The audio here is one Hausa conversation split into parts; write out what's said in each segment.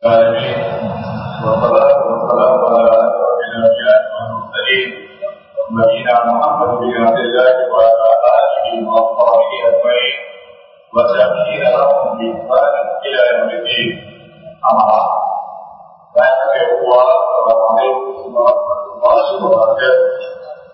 العالمين والصلاة والسلام على أشرف الأنبياء والمرسلين نبينا محمد بن عبد الله وعلى آله وأصحابه أجمعين والتابعين لهم بإحسان إلى يوم الدين أما بعد فهو السلام عليكم ورحمة الله وبركاته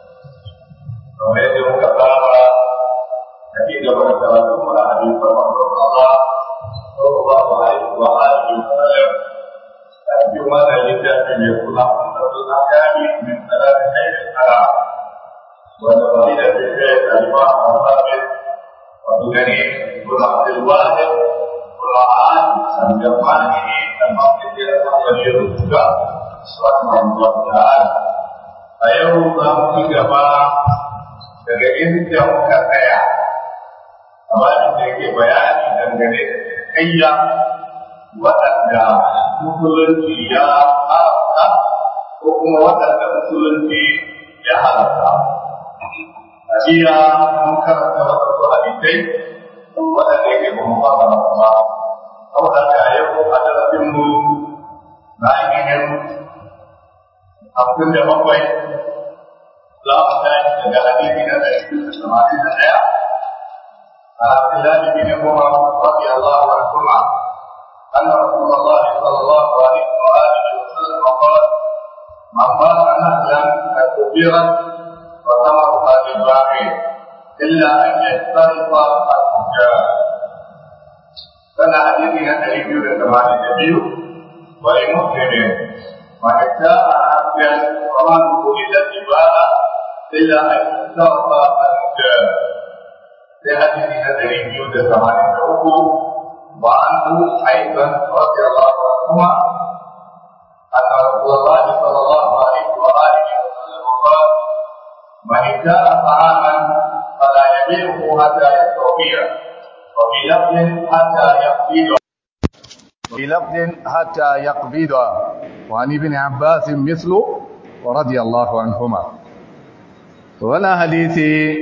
kamar yadda muka saba a ci gaba da karatun mu a hadisin manzon Allah sallallahu alaihi wa alihi wa sallam a cikin wannan littafi mai suna Ummatul Ahkami min Salati Khairil Haram wanda fadila ta kai kalma a sabit wato gani kuma Abdul Wahid Quran san jama'a ne amma sai da wani rubuta subhanahu wa ta'ala a yau za mu ci gaba daga inda muka tsaya amma da yake bayani dangane da kayya waɗanda musulunci ya haramta ko kuma waɗanda musulunci ya haramta. A jiya mun karanta wasu hadisai waɗanda yake kuma fara kuma saboda ka yau a darasin mu na ainihin hamsin da bakwai za mu tashi daga hadisi na ɗari biyu da tamanin da ɗaya a Abdullahi bin Umar radiyallahu anhuma أن رسول الله صلى الله عليه وآله وسلم قال من بات نخلا قد كبرت وثمرها للباقي إلا أن يختلط الحجاج كان حديثنا النبي كما النبي ولمسلم من ابتاع عبدا ومن ولد الجبال إلا أن يختلط الحجاج في حديثنا النبي كما النبي وعنه أيضا رضي الله عنهما أن رسول الله صلى الله عليه وآله وسلم قال من ابتاع طعاما فلا يبيعه حتى يستوفيه وفي لفظ حتى يقبضه في لفظ حتى يقبضه وعن ابن عباس مثله ورضي الله عنهما ولا حديثي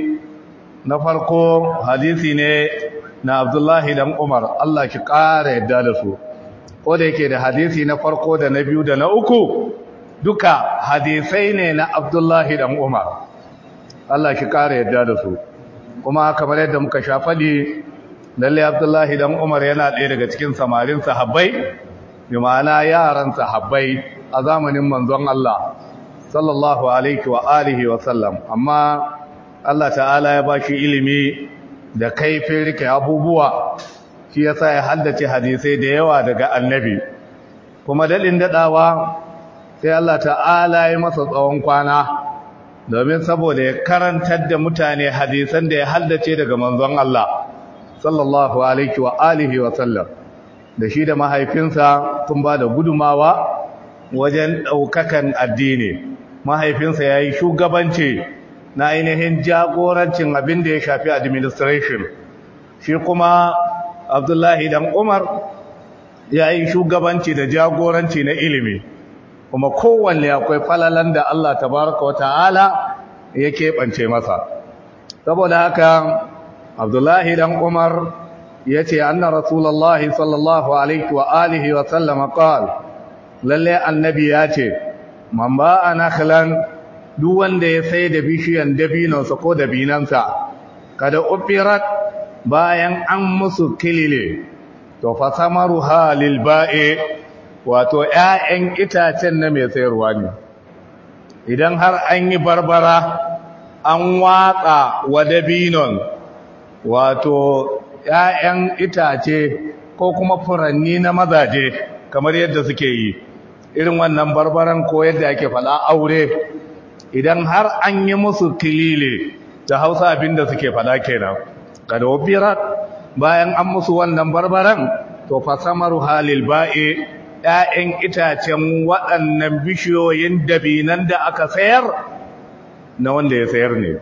نفرقو حديثي ne na Abdullahi dan Umar Allah ki ƙara yadda da su ko da yake da hadisi na farko da na biyu da na uku duka hadisai ne na Abdullahi dan Umar Allah ki ƙara yadda da su kuma kamar yadda muka sha faɗi lalle Abdullahi dan Umar yana ɗaya daga cikin samarin sahabbai bi ma'ana yaran sahabbai a zamanin manzon Allah sallallahu alaihi wa alihi wa sallam amma Allah ta'ala ya bashi ilimi da kaifin rike abubuwa shi yasa ya haddace hadisai da yawa daga annabi kuma dalin dadawa sai Allah ta'ala ya masa tsawon kwana domin saboda ya karantar da mutane hadisan da ya haddace daga manzon Allah sallallahu alaihi wa alihi wa sallam da shi da mahaifinsa sun ba da gudumawa wajen ɗaukakan addini mahaifinsa ya yi shugabanci na ainihin jagorancin abin da ya shafi administration shi kuma abdullahi dan umar ya yi shugabanci da jagoranci na ilimi kuma kowanne akwai falalan da Allah tabaraka wa ta'ala ya keɓance masa saboda haka abdullahi dan umar ya ce anna rasulallahi sallallahu alaihi wa alihi wa sallama qal lalle annabi ya ce man ba'a nakhlan duk wanda ya sai da bishiyan dabinansa ko dabinansa kada ufirat bayan an musu kilile to fa samaruha lil ba'i wato ƴaƴan itacen na mai sayarwa ne idan har an yi barbara an watsa wa dabinon wato ƴaƴan itace ko kuma furanni na mazaje kamar yadda suke yi irin wannan barbaran ko yadda ake faɗa aure idan har an yi musu kilile da hausa abinda suke fada kenan kada wabirat bayan an musu wannan barbaran to fa samaru halil ba'i ƴaƴan itacen waɗannan bishiyoyin dabinan da aka sayar na wanda ya sayar ne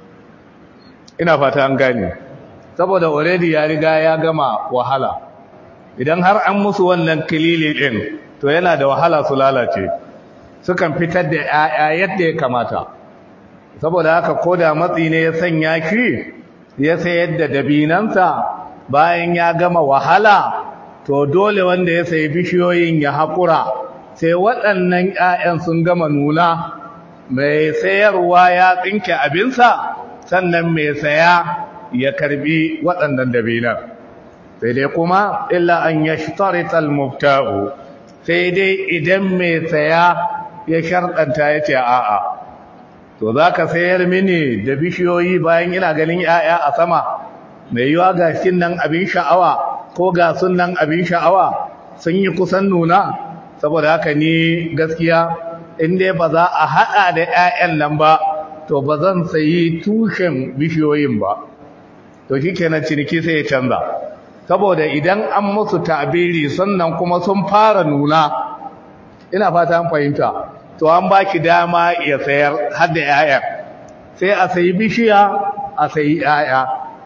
ina fata an gane saboda already ya riga ya gama wahala idan har an musu wannan kilile din to yana da wahala su lalace sukan fitar da ‘ya'ya yadda ya kamata saboda haka ko da matsi ne ya sanya shi ya sayar da dabinansa bayan ya gama wahala to dole wanda ya sayi bishiyoyin ya haƙura sai waɗannan 'ya'yan sun gama nuna mai sayarwa ya tsinke abinsa sannan mai saya ya karbi waɗannan dabinan sai dai kuma illa an ya shitarital mubta'u sai dai idan mai saya ya sharɗanta ya ce a'a to za ka sayar mini da bishiyoyi bayan ina ganin 'ya'ya a sama mai yiwa ga nan abin sha'awa ko ga sunan abin sha'awa sun yi kusan nuna saboda haka ni gaskiya in dai ba za a haɗa da 'ya'yan nan ba to ba zan sayi tushen bishiyoyin ba to shi kenan ciniki sai ya canza saboda idan an musu tabiri sannan kuma sun fara nuna ina fata an fahimta to an ba ki dama ya sayar har da 'ya'yan sai a sayi bishiya a sayi 'ya'ya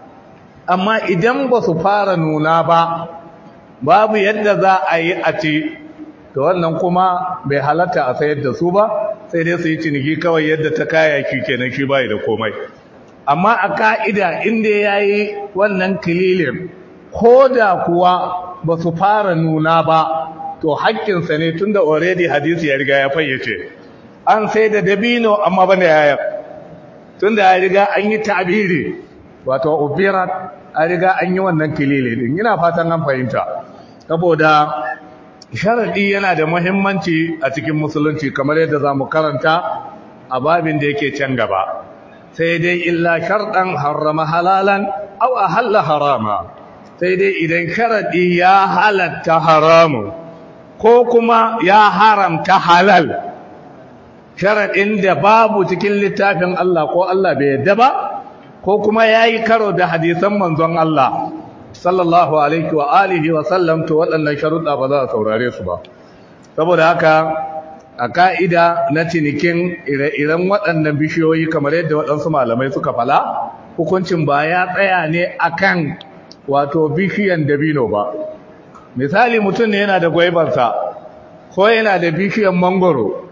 amma idan ba su fara nuna ba babu yadda za a yi a ce to wannan kuma bai halatta a sayar da su ba sai dai su yi ciniki kawai yadda ta kayaki kenan shi bai da komai amma a ka'ida inda ya yi wannan kililin ko da kuwa ba su fara nuna ba to haƙƙinsa ne tun da already hadisi ya riga ya fayyace an sai da dabino amma bane yayar tun da ya riga an yi tabiri wato ubirat a riga an yi wannan kilili din ina fatan an fahimta saboda sharadi yana da muhimmanci a cikin musulunci kamar yadda za mu karanta a babin da yake can gaba sai dai illa sharɗan harrama halalan au ahalla harama sai dai idan sharadi ya halatta haramu ko kuma ya haramta halal sharadin da babu cikin littafin Allah ko Allah bai yadda ba ko kuma yayi karo da hadisan manzon Allah sallallahu alaihi wa alihi wa sallam to waɗannan sharuɗa ba za a saurare su ba saboda haka a ka'ida na cinikin ire-iren waɗannan bishiyoyi kamar yadda waɗansu malamai suka fala hukuncin ba ya tsaya ne akan wato bishiyan dabino ba misali mutum ne yana da gwaibarsa ko yana da bishiyan mangoro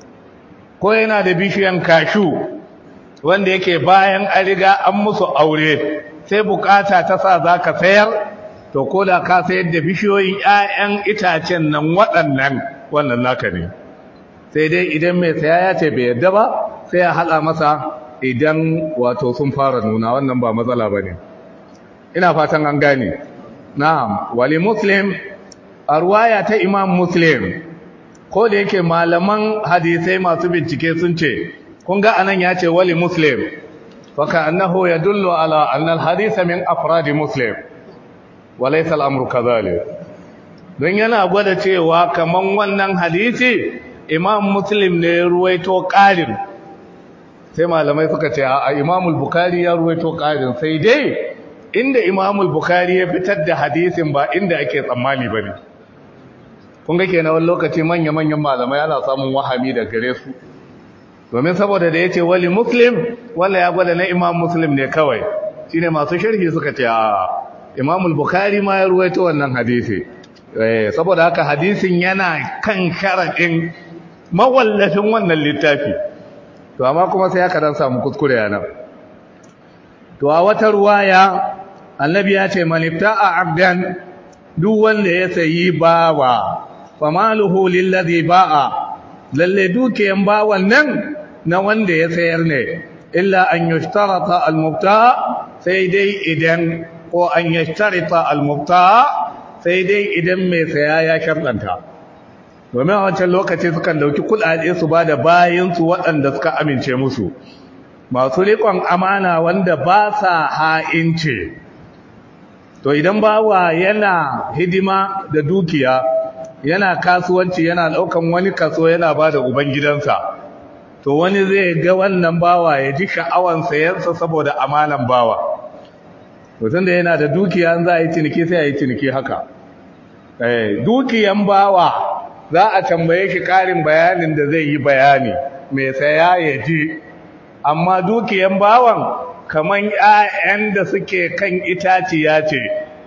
ko yana da bishiyan kashu wanda yake bayan an riga an musu aure sai bukata ta sa za ka sayar to ko da ka sayar da bishiyoyin 'ya'yan itacen nan waɗannan wannan naka ne sai dai idan mai saya ya ce bai yadda ba sai ya haɗa masa idan wato sun fara nuna wannan ba matsala ba ne ina fatan an gane na'am wali muslim a ruwaya ta imam muslim ko da yake malaman hadisai masu bincike sun ce kun ga anan ya ce wali muslim faka annahu yadullu ala anna alhadith min afrad muslim walaysa al-amru kadhalik don yana gwada cewa kaman wannan hadisi imam muslim ne ruwaito qarin sai malamai suka ce a imam al-bukhari ya ruwaito qarin sai dai inda imam al-bukhari ya fitar da hadisin ba inda ake tsammani bane kun ga kenan wani lokaci manya-manyan malamai ana samun wahami da gare su domin saboda da ya ce wali muslim wanda ya gwada na imam muslim ne kawai shi ne masu sharhi suka ce a imamul bukari ma ya ruwaito wannan hadisi saboda haka hadisin yana kan sharaɗin mawallafin wannan littafi to amma kuma sai aka dan samu kuskure yana to a wata ruwaya annabi ya ce manifta'a abdan duk wanda ya sayi bawa famaluhu lillazi ba'a lalle dukiyan bawan nan na wanda ya sayar ne illa an yushtarata almubta sai dai idan ko an yushtarita almubta sai dai idan mai saya ya sharɗanta domin a wancan lokaci sukan dauki kuɗaɗe su ba da bayansu waɗanda suka amince musu masu riƙon amana wanda ba sa ha'ince to idan bawa yana hidima da dukiya yana kasuwanci yana daukan wani kaso yana ba da ubangidansa to wani zai ga wannan bawa ya ji sha'awan sayansa saboda amanan bawa mutum da yana da dukiya za a yi ciniki sai a yi ciniki haka eh dukiyan bawa za a tambaye shi karin bayanin da zai yi bayani mai saya ya ji amma dukiyan bawan kaman ƴaƴan da suke kan itaciya ce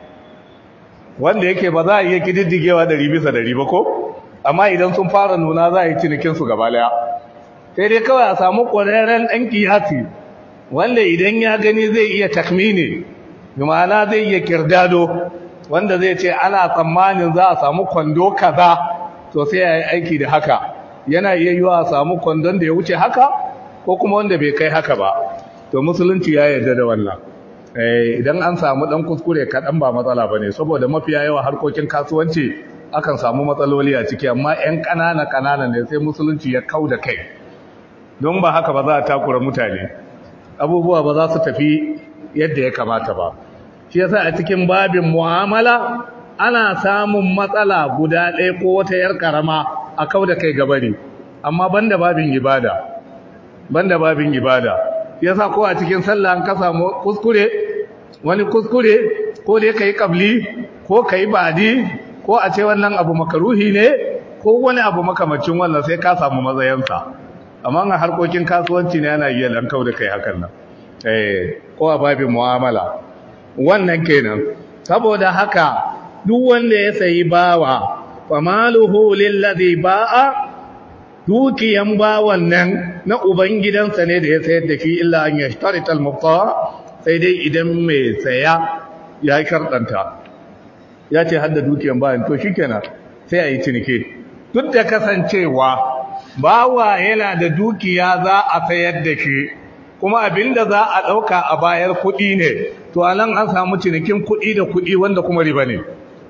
wanda yake ba za a iya kididdigewa ɗari bisa ɗari ba ko amma idan sun fara nuna za a yi cinikinsu gaba daya sai dai kawai a samu ƙwararren ɗan kiyasi wanda idan ya gani zai iya takmini ma'ana zai iya kirdado wanda zai ce ana tsammanin za a samu kwando kaza to sai ya yi aiki da haka yana iya yiwa a samu kwandon da ya wuce haka ko kuma wanda bai kai haka ba to musulunci ya yarda da wannan idan an samu dan kuskure kaɗan ba matsala ba ne saboda mafiya yawa harkokin kasuwanci akan samu matsaloli a ciki amma 'yan ƙanana ƙanana ne sai musulunci ya kau da kai don ba haka ba za a takura mutane abubuwa ba za su tafi yadda ya kamata ba shi yasa a cikin babin mu'amala ana samun matsala guda ɗaya ko wata yar karama a kau da kai gabari amma banda babin ibada banda babin ibada yasa ko a cikin sallah an ka samu kuskure wani kuskure ko dai kai kabli ko kai badi ko a ce wannan abu makaruhi ne ko wani abu makamacin wannan sai ka samu matsayansa amma a harkokin kasuwanci ne yana iya lankau da kai hakan nan eh ko a babin mu'amala wannan kenan saboda haka duk wanda ya sayi bawa famaluhu lillazi ba'a dukiyan bawan nan na ubangidansa ne da ya sayar da shi illa an yashtarita al-mubta sai dai idan mai saya ya sharɗanta ya ce hadda dukiyan bayan to shikenan sai a yi ciniki duk da kasancewa bawa yana da dukiya za a sayar da shi kuma abinda za a ɗauka a bayar kuɗi ne to a nan an samu cinikin kuɗi da kuɗi wanda kuma riba ne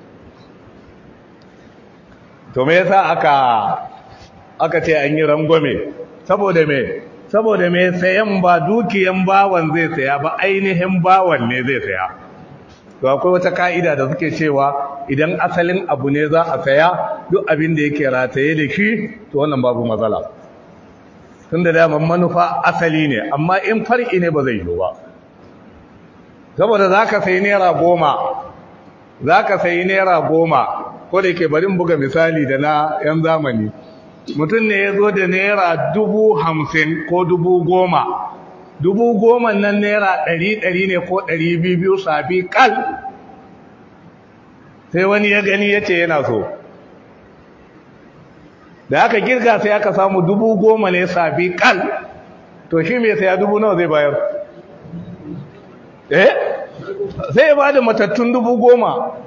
to me yasa aka aka ce an yi rangwame saboda me saboda me sayan ba dukiyan bawan zai saya ba ainihin bawan ne zai saya to akwai wata ka'ida da suke cewa idan asalin abu ne za a saya duk abin da yake rataye da shi to wannan babu matsala tun da daman manufa asali ne amma in far'i ne ba zai yi ba saboda za ka sayi naira goma za ka sayi naira goma ko da ke barin buga misali da na 'yan zamani mutum ne ya zo da naira dubu hamsin ko dubu goma dubu goma nan naira ɗari ɗari ne ko ɗari biyu biyu safi kal sai wani ya gani ya ce yana so da aka girga sai aka samu dubu goma ne safi kal to shi mai saya dubu nawa zai bayar eh sai ya ba da matattun dubu goma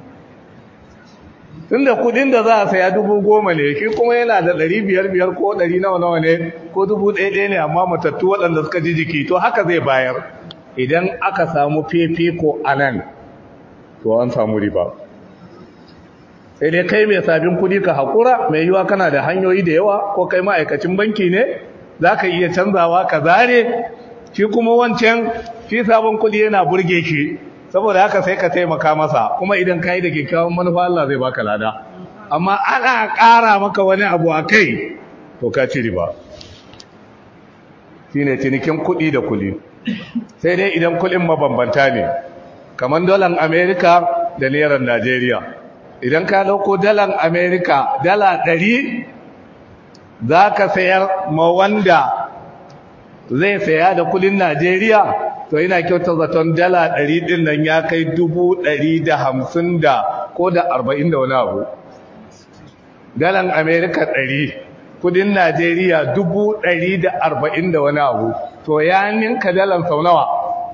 tunda kudin da za a saya dubu goma ne shi kuma yana da ɗari biyar biyar ko ɗari nawa nawa ne ko dubu ɗaya ɗaya ne amma matattu waɗanda suka ji jiki to haka zai bayar idan aka samu fifiko a nan to an samu riba sai dai kai mai sabin kudi ka haƙura mai yiwa kana da hanyoyi da yawa ko kai ma'aikacin banki ne za ka iya canzawa ka zare shi kuma wancan shi sabon kudi yana burge shi saboda haka sai ka taimaka masa kuma idan ka yi da kyakkyawan manufa Allah zai baka lada amma ana ƙara maka wani abu a kai to ka ci riba shi ne cinikin kuɗi da kuli sai dai idan kuɗin mabambanta ne kamar dalar amerika da neran najeriya idan ka dauko dalar amerika dala ɗari za ka sayar ma wanda zai saya da kudin najeriya to yana kyautar zaton dala ɗari ɗin nan ya kai dubu ɗari da hamsin da ko da arba'in da wani abu dalar amerika ɗari kudin najeriya dubu ɗari da arba'in da wani abu to ya ninka dalar sau nawa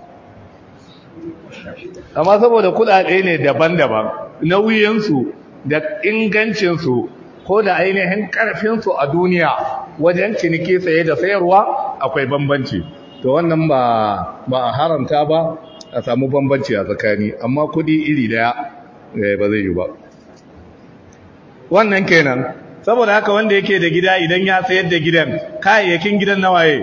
amma saboda kudade ne daban-daban nauyinsu da ingancinsu ko da ainihin karfinsu a duniya wajen ciniki saye da sayarwa akwai bambanci to wannan ba ba a haramta ba a samu bambanci a tsakani amma kudi iri daya ba zai yi ba wannan kenan saboda haka wanda yake da gida idan ya sayar da gidan kayayyakin gidan nawaye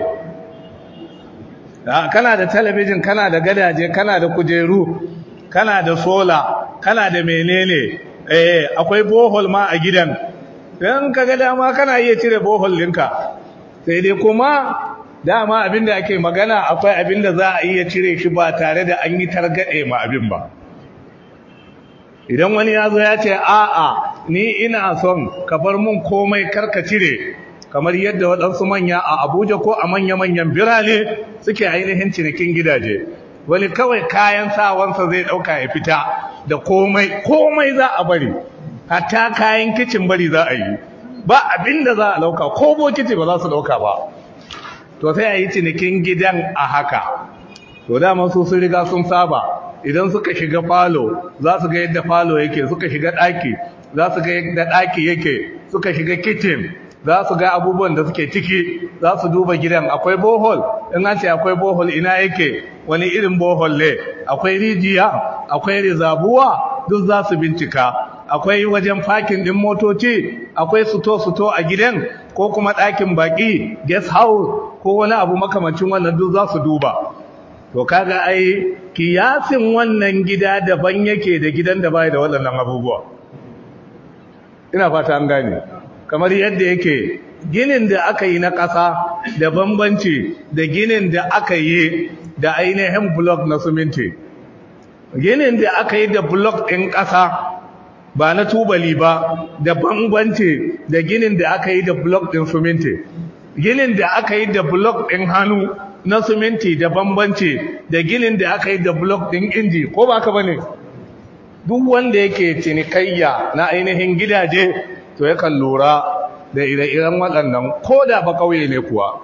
kana da talabijin kana da gadaje kana da kujeru kana da sola kana da menene eh akwai bohol ma a gidan dan kaga dama kana iya cire bohol ɗinka sai dai kuma dama abinda ake magana akwai abinda za a iya cire shi ba tare da an yi targade ma abin ba idan wani ya zo ya ce a'a ni ina son ka bar mun komai karka cire kamar yadda waɗansu manya a abuja ko a manya-manyan birane suke ainihin cinikin gidaje wani kawai kayan sawansa zai ɗauka ya fita da komai komai za a bari hatta kayan kicin bari za a yi ba abin da za a ɗauka ko bokiti ba za su ɗauka ba to sai a yi cinikin gidan a haka to dama su sun riga sun saba idan suka shiga falo za su ga yadda falo yake suka shiga ɗaki za su ga yadda ɗaki yake suka shiga kitchen za su ga abubuwan da suke ciki za su duba gidan akwai bohol in an ce akwai bohol ina yake wani irin bohol ne akwai rijiya akwai rizabuwa duk za su bincika akwai wajen fakin din motoci akwai suto-suto a gidan ko kuma ɗakin baƙi guest house ko wani abu makamancin wannan duk za su duba to kaga ai kiyasin wannan gida daban yake da gidan da bai da waɗannan abubuwa ina fata an gane kamar yadda yake ginin da aka yi na ƙasa da bambanci da ginin da aka yi da ainihin blok na suminti ginin da aka yi da blok ɗin ƙasa ba na tubali ba da bambanci da ginin da aka yi da blok ɗin suminti ginin da aka yi da blok ɗin hannu na suminti da bambanci da ginin da aka yi da blok ɗin inji ko ba ka ba ne duk wanda yake cinikayya na ainihin gidaje to yakan lura da ire-iren waɗannan ko da ba ƙauye ne kuwa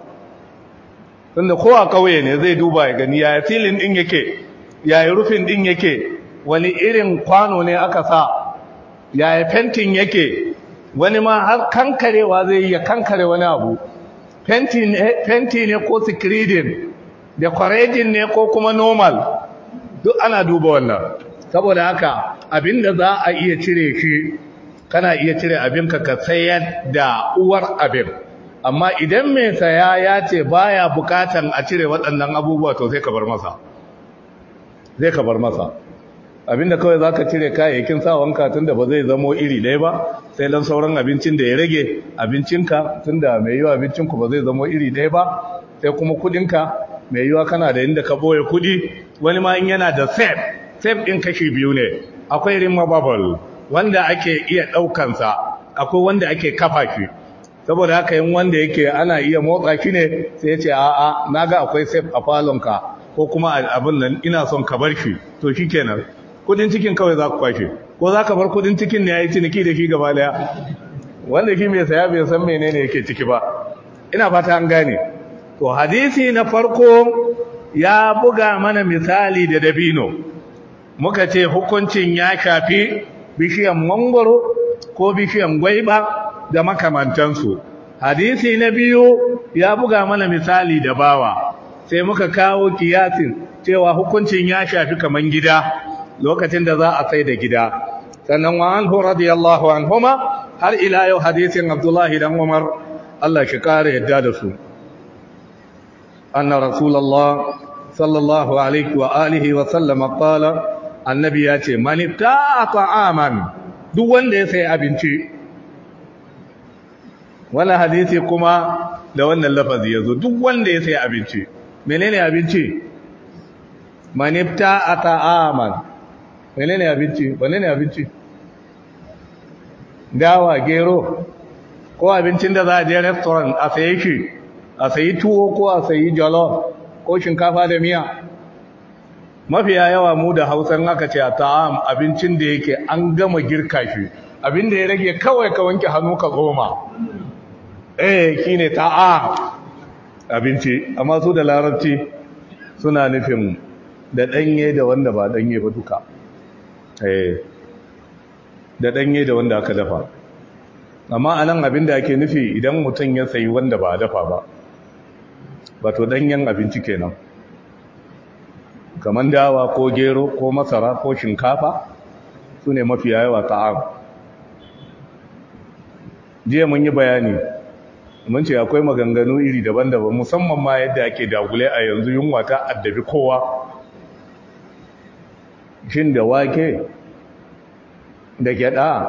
tunda ko a ƙauye ne zai duba ya gani yaya filin ɗin yake yaya rufin ɗin yake wani irin kwano ne aka sa yaya fentin yake wani ma har kankarewa zai iya kankare wani abu fenti ne ko sikiridin decorating ne ko kuma normal duk ana duba wannan saboda haka abinda za a iya cire shi kana iya cire abinka ka sayar da uwar abin amma idan mai saya ya ce baya bukatan a cire waɗannan abubuwa to sai ka bar masa zai ka bar masa abinda kawai za ka cire kayayyakin sawanka tun da ba zai zamo iri ɗaya ba sai lan sauran abincin da ya rage abincinka tun da mai yiwa abincinku ba zai zamo iri ɗaya ba sai kuma kudinka mai yiwa kana da inda ka boye kudi wani ma in yana da sef sef ɗin kashi biyu ne akwai rimma bubble wanda ake iya ɗaukansa akwai wanda ake kafa shi saboda haka yin wanda yake ana iya motsa shi ne sai ya ce a'a na ga akwai sef a falonka ko kuma abin nan ina son ka bar shi to shi kenan kudin cikin kawai za ku kwashe ko za ka bar kudin cikin ne ya yi ciniki da shi gaba daya wanda shi mai saya bai san menene yake ciki ba ina fata an gane to hadisi na farko ya buga mana misali da dabino muka ce hukuncin ya shafi bishiyan mangoro ko bishiyan gwaiba da makamantansu hadisi na biyu ya buga mana misali da bawa sai muka kawo kiyasin cewa hukuncin ya shafi kaman gida lokacin da za a sai da gida sannan wa anhu radiyallahu anhuma har ila yau hadisin Abdullahi dan Umar Allah shi kare yadda da su anna rasulullah sallallahu alaihi wa alihi wa sallama qala annabi ya ce man ta'a ta'aman duk wanda ya sai abinci wannan hadisi kuma da wannan lafazi yazo duk wanda ya sai abinci menene abinci man ta'a ta'aman menene abinci menene abinci dawa gero ko abincin da za a je restaurant a sayi shi a sayi tuwo ko a sayi jollof ko shinkafa da miya mafiya yawa mu da hausan aka ce a ta'am abincin da yake an gama girka shi abin da ya rage kawai ka wanke hannu ka goma eh shine ta'am abinci amma su da larabci suna nufin da danye da wanda ba danye ba duka eh da danye da wanda aka dafa amma anan abin da ake nufi idan mutum ya sayi wanda ba dafa ba wato danyen abinci kenan kamar dawa ko gero ko masara ko shinkafa su ne mafi yawa ta'am jiya mun yi bayani mun ce akwai maganganu iri daban-daban musamman ma yadda ake dagule a yanzu yunwa ta addabi kowa shin da wake da gyada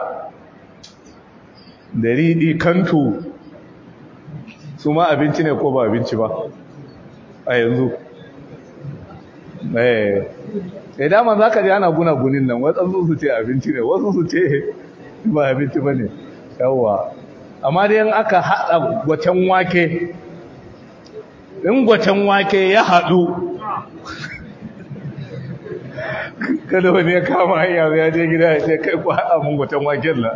da riɗi kantu su ma abinci ne ko ba abinci ba a yanzu eh daman za ka ji ana guna gunin nan waɗansu su ce abinci ne wasu su ce ba abinci ba ne yawwa amma da yan aka haɗa gwacen wake in gwacen wake ya haɗu kada wani ya kama hanya ya je gida ya ce kai kwa haɗa mun gwacen waken na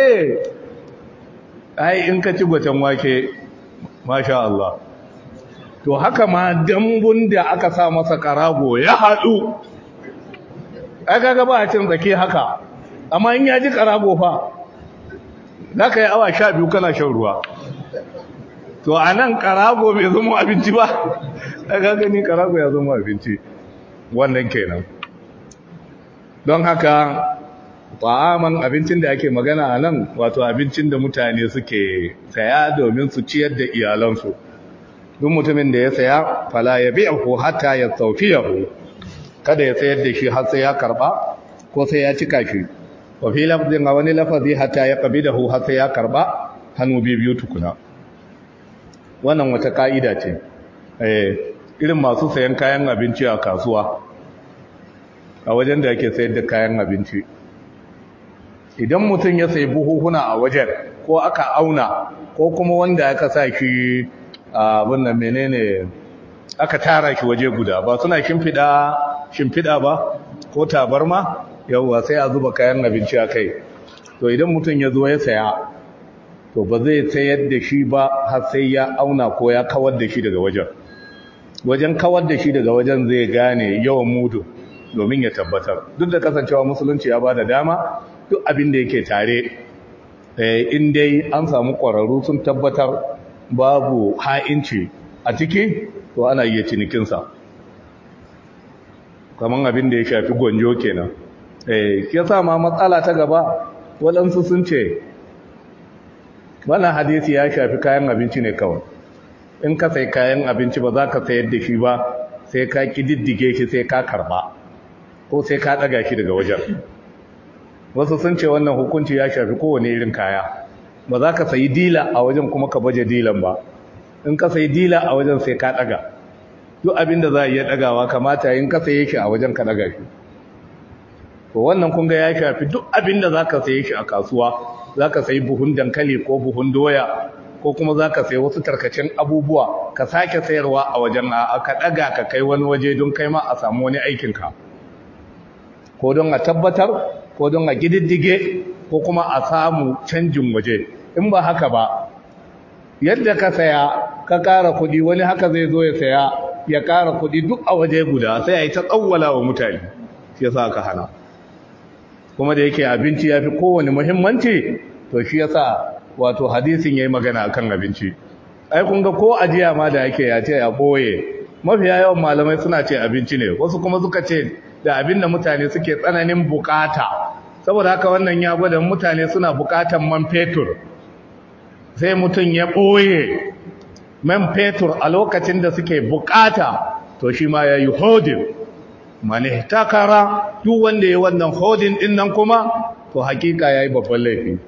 eh ai in ka ci gwacen wake masha Allah to haka ma dambun da aka sa masa karago ya haɗu aka ga ba a cin tsake haka amma in ya ji karago fa za ka yi awa sha biyu kana shan ruwa to a nan karago bai zama abinci ba aka gani karago ya zama abinci wannan kenan don haka ta'aman abincin da ake magana a nan wato abincin da mutane suke saya domin su ciyar da iyalansu duk mutumin da ya saya fala ya bi'ahu hatta ya tawfiyahu kada ya sayar da shi har sai ya karba ko sai ya cika shi wa fi lafzin a wani lafazi hatta ya qabidahu har sai ya karba hannu biyu tukuna wannan wata ka'ida ce eh irin masu sayan kayan abinci a kasuwa a wajen da ake sayar da kayan abinci idan mutum ya sayi buhuhuna a wajen ko aka auna ko kuma wanda aka sa shi abin nan menene aka tara shi waje guda ba suna shimfiɗa shimfiɗa ba ko tabarma yawwa sai a zuba kayan abinci a kai to idan mutum ya zo ya saya to ba zai sayar da shi ba har sai ya auna ko ya kawar da shi daga wajen wajen kawar da shi daga wajen zai gane yawan mudu domin ya tabbatar duk da kasancewa musulunci ya ba da dama duk abin da yake tare in dai an samu ƙwararru sun tabbatar babu ha'inci a ciki to ana iya cinikinsa kamar abin da ya shafi gwanjo kenan ya sa ma matsala ta gaba waɗansu sun ce wannan hadisi ya shafi kayan abinci ne kawai in ka sai kayan abinci ba za ka sayar da shi ba sai ka ƙididdige shi sai ka karba ko sai ka ɗaga shi daga wajen wasu sun ce wannan hukunci ya shafi kowane irin kaya ba za ka sayi dila a wajen kuma ka baje dilan ba in ka sayi dila a wajen sai ka ɗaga duk abin da za a iya ɗagawa kamata in ka saye shi a wajen ka ɗaga shi to wannan kun ga ya shafi duk abin da za ka saye shi a kasuwa za ka sayi buhun dankali ko buhun doya ko kuma za ka sayi wasu tarkacen abubuwa ka sake sayarwa a wajen a ka ɗaga ka kai wani waje don kai ma a samu wani aikinka ko don a tabbatar ko don a gididdige ko kuma a samu canjin waje in ba haka ba yadda ka saya ka ƙara kuɗi wani haka zai zo ya saya ya ƙara kuɗi duk a waje guda sai a yi ta tsawwala wa mutane shi yasa aka hana kuma da yake abinci ya fi kowane muhimmanci to shi yasa wato hadisin ya yi magana akan abinci ai kun ga ko ajiya ma da yake ya ce ya ɓoye mafiya yawan malamai suna ce abinci ne wasu kuma suka ce da abin da mutane suke tsananin bukata saboda haka wannan ya gwada mutane suna bukatan man fetur sai mutum ya ɓoye man fetur a lokacin da suke bukata to shi ma ya yi hodin mani takara duk wanda ya wannan hodin din nan kuma to hakika ya yi babban laifi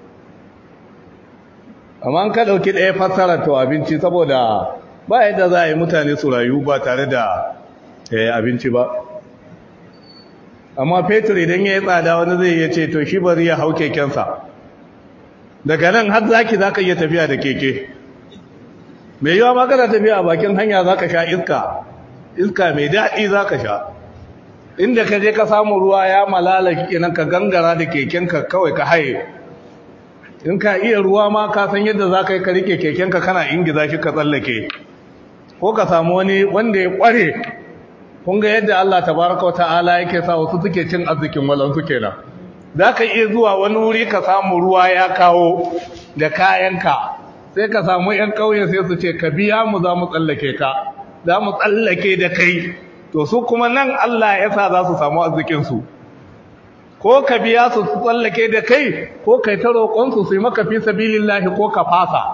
amma an ka ɗauki ɗaya fassara to abinci saboda ba yadda za a yi mutane su rayu ba tare da abinci ba amma fetur idan ya yi tsada wani zai iya ce to shi bari ya hau kekensa daga nan har zaki za ka iya tafiya da keke mai yawa ma kana tafiya a bakin hanya za ka sha iska iska mai daɗi za ka sha inda ka je ka samu ruwa ya malala kenan ka gangara da kekenka kawai ka haye in ka iya ruwa ma ka san yadda za ka yi ka rike kekenka kana ingiza shi ka tsallake ko ka samu wani wanda ya ƙware kun ga yadda Allah tabaraka wa ta'ala yake sa wasu suke cin arzikin walansu kenan za ka iya zuwa wani wuri ka samu ruwa ya kawo da kayanka sai ka samu 'yan ƙauye sai su ce ka biya mu za mu tsallake ka za mu tsallake da kai to su kuma nan Allah ya sa za su samu arzikinsu ko ka biya su su tsallake da kai ko kai ta roƙonsu su yi maka fi sabilillahi ko ka fasa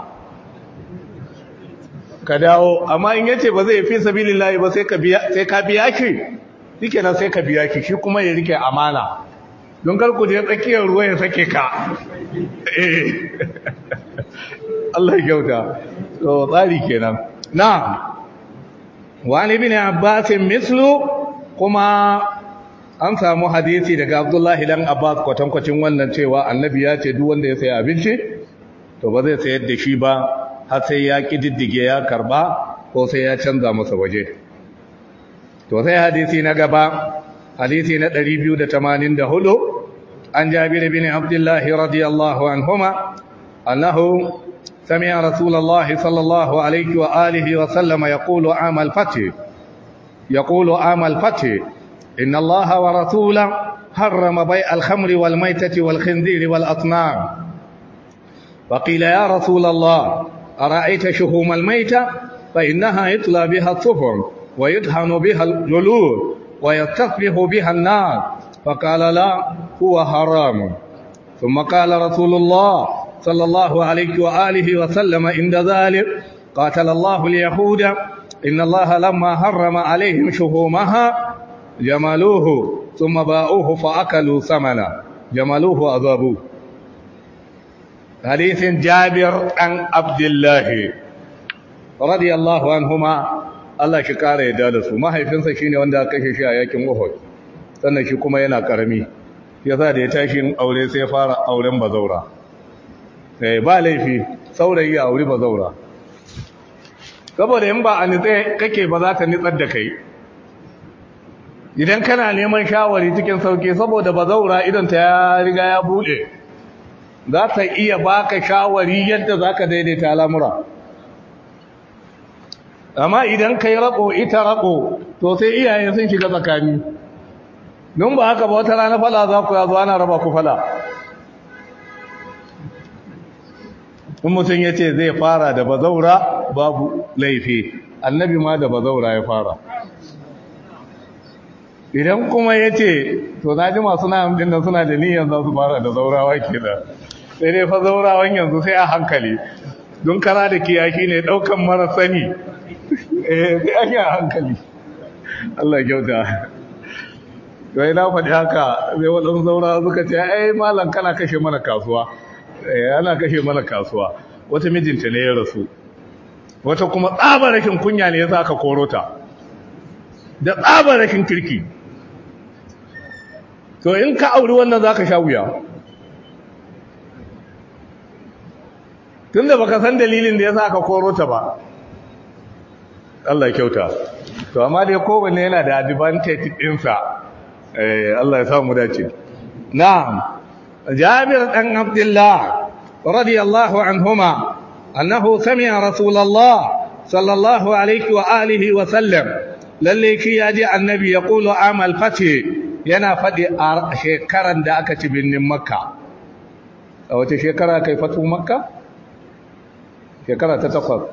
ka dawo amma in yace ba zai fi sabilillahi ba sai ka biya sai ka biya shi shikenan sai ka biya shi shi kuma ya rike amana don kar ku je tsakiyar ruwa ya sake ka eh Allah ya kyauta to tsari kenan na'am wani ibn abbas mislu kuma an samu hadisi daga abdullahi dan abbas kwatankwacin wannan cewa annabi ya ce duk wanda ya sayi abinci to ba zai sayar da shi ba har sai ya kididdige ya karba ko sai ya canza masa waje to sai hadisi na gaba hadisi na 284 an jabir bin abdullah radiyallahu anhuma annahu سمع رسول الله صلى الله عليه وآله وسلم يقول عام الفتح يقول عام الفتح إن الله ورسوله حرم بيع الخمر والميتة والخنزير والأصنام فقيل يا رسول الله أرأيت شهوم الميتة فإنها يطلى بها الصفر ويدهن بها الجلود ويستصبح بها النار فقال لا هو حرام ثم قال رسول الله صلى الله عليه وآله وسلم عند ذلك قاتل الله اليهود إن الله لما حرم عليهم شهومها جملوه ثم باؤوه فأكلوا ثمنا جملوه أذابوه حديث جابر عن عبد الله رضي الله عنهما Allah shi kara yadda da su mahaifinsa shine wanda aka kashe shi a yakin Uhud sannan shi kuma yana karami yasa da ya tashi aure sai ya fara auren bazaura eh ba laifi saurayi a aure bazaura saboda in ba a nitse kake ba za ta nitsar da kai idan kana neman shawari cikin sauki saboda bazaura idan ta ya riga ya bude za ta iya baka shawari yadda zaka daidaita al'amura amma idan kai rako ita rako to sai iyaye sun shiga tsakani don ba haka ba wata rana fala za ku yazo ana raba ku fala in mutum ya ce zai fara da bazaura babu laifi annabi ma da bazaura ya fara idan kuma ya ce to na ji masu na hamdin da suna da niyyar za su fara da zaurawa ke da sai dai fa zaurawan yanzu sai a hankali don kara da kiyaki ne daukan mara sani eh sai ake a hankali Allah kyauta wai na faɗi haka sai waɗansu zaura suka ce ai malam kana kashe mana kasuwa eh ana kashe mana kasuwa wata mijinta ne ya rasu wata kuma tsabar rashin kunya ne yasa aka koro ta da tsabar rashin kirki to in ka auri wannan zaka sha wuya tunda baka san dalilin da yasa aka koro ta ba Allah kyauta to amma dai kowanne yana da advantage ɗinsa eh Allah ya samu dace na'am Jabir dan Abdullah radiyallahu anhuma annahu sami'a Rasulullah sallallahu alaihi wa alihi wa sallam lalle shi yaji annabi ya kulu amal fati yana fadi a shekaran da aka ci binnin makka a wace shekara kai fatu makka shekara ta takwas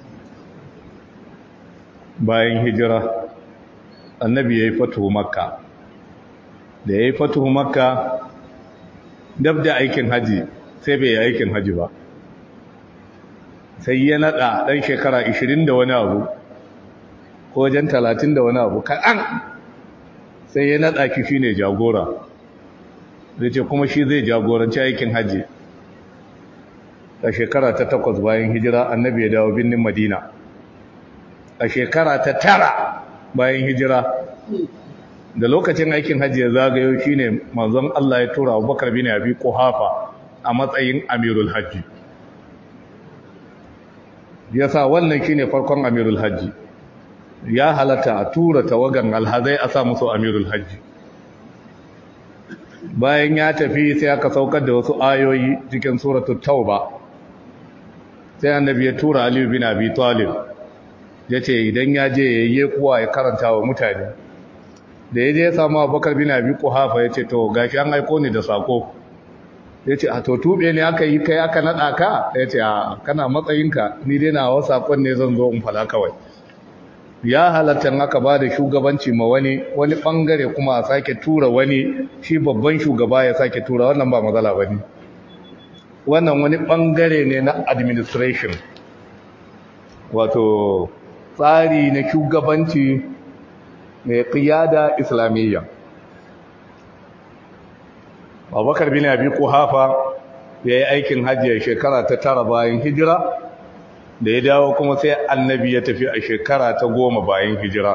bayan hijira annabi ya yi fatuhu makka da ya yi fatuhu makka dab da aikin haji sai bai yi aikin haji ba sai ya nada dan shekara 20 da wani abu ko wajen 30 da wani abu kaɗan sai ya nada ki shine jagora zai ce kuma shi zai jagoranci aikin haji a shekara ta takwas bayan hijira annabi ya dawo birnin madina a shekara ta tara bayan hijira da lokacin aikin hajji ya zagayo shine manzon Allah ya tura Abubakar bin Abi Quhafa a matsayin Amirul Hajji yasa wannan shine farkon Amirul Hajji ya halatta a tura tawagan alhazai a sa musu Amirul Hajji bayan ya tafi sai aka saukar da wasu ayoyi cikin suratul Tauba sai annabi ya tura Ali bin Abi Talib ya ce idan ya je ya yi kuwa ya karanta wa mutane da ya je ya samu abubakar bin abi kuhafa ya ce to gashi an aiko ni da sako ya ce a to tube ne aka yi kai aka naɗa ka ya ce a kana matsayinka ni dai na wasu sakon ne zan zo in fala kawai ya halatta aka ba da shugabanci ma wani wani bangare kuma a sake tura wani shi babban shugaba ya sake tura wannan ba matsala ba ne wannan wani bangare ne na administration wato tsari na shugabanci mai qiyada islamiyya Abubakar bin Abi Quhafa yayi aikin hajji a shekara ta tara bayan hijira da ya dawo kuma sai annabi ya tafi a shekara ta goma bayan hijira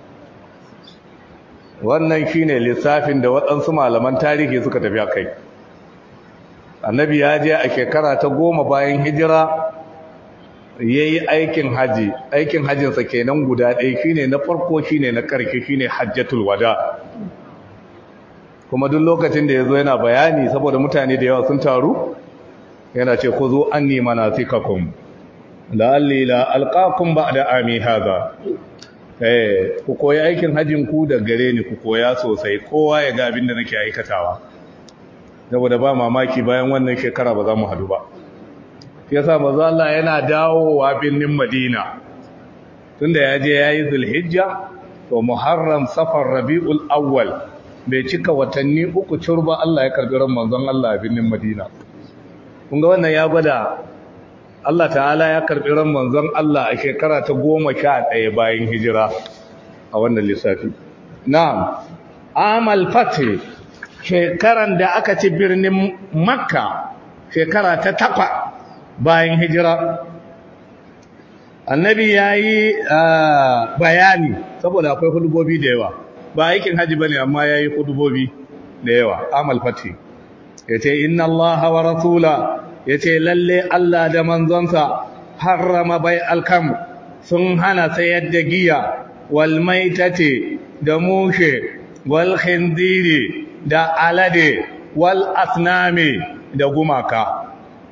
wannan shine lissafin da waɗansu malaman tarihi suka tafi a kai annabi ya je a shekara ta goma bayan hijira ya yi aikin haji aikin hajjinsa kenan guda ɗaya shine na farko shine na ƙarshe shine hajjatul wada kuma duk lokacin da ya zo yana bayani saboda mutane da yawa sun taru yana ce ku zo anni manasikakum la'alli la alqakum ba'da ami hadha eh ku koyi aikin hajjin ku da gare ni ku koya sosai kowa ya ga abin da nake aikatawa saboda ba mamaki bayan wannan shekara ba za mu hadu ba yasa manzo Allah yana dawowa birnin Madina tunda ya je yayi Zulhijja to Muharram Safar Rabiul Awwal bai cika watanni uku turba Allah ya karbi ran manzon Allah a birnin Madina kun ga wannan ya gwada Allah ta'ala ya karbi ran manzon Allah a shekara ta 11 bayan hijira a wannan lissafi na'am amal fath shekaran da aka ci birnin Makka shekara ta takwa bayan hijira annabi yayi bayani saboda akwai hudubobi da yawa ba aikin haji bane amma yayi hudubobi da yawa amal fath yace inna allaha wa rasula yace lalle Allah da manzonsa harrama bai alkam sun hana sayar da giya wal maitati da mushe wal khinziri da alade wal asnami da gumaka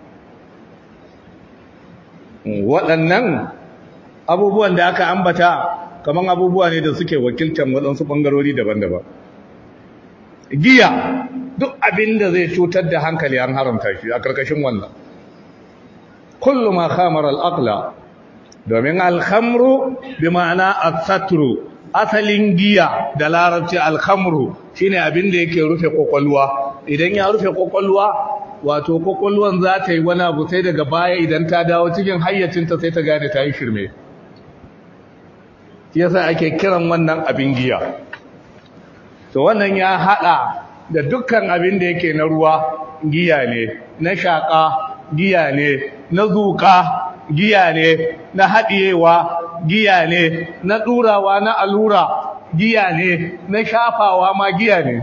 waɗannan abubuwan da aka ambata kaman abubuwa ne da suke wakiltar waɗansu ɓangarori daban-daban giya duk abin da zai cutar da hankali an haramta shi a ƙarƙashin wannan kullu ma khamar al-aqla domin al-khamru bi ma'ana as-satru asalin giya da larabci al-khamru shine abin da yake rufe kokolwa idan ya rufe kokolwa wato kokolwan za ta yi wani abu sai daga baya idan ta dawo cikin hayyacinta sai ta gane ta yi shirme yasa ake kiran wannan abin giya to wannan ya hada da dukkan abin da yake na ruwa giya ne na shaka giya ne na zuka giya ne na haɗiyewa giya ne na ɗurawa na allura giya ne na shafawa ma giya ne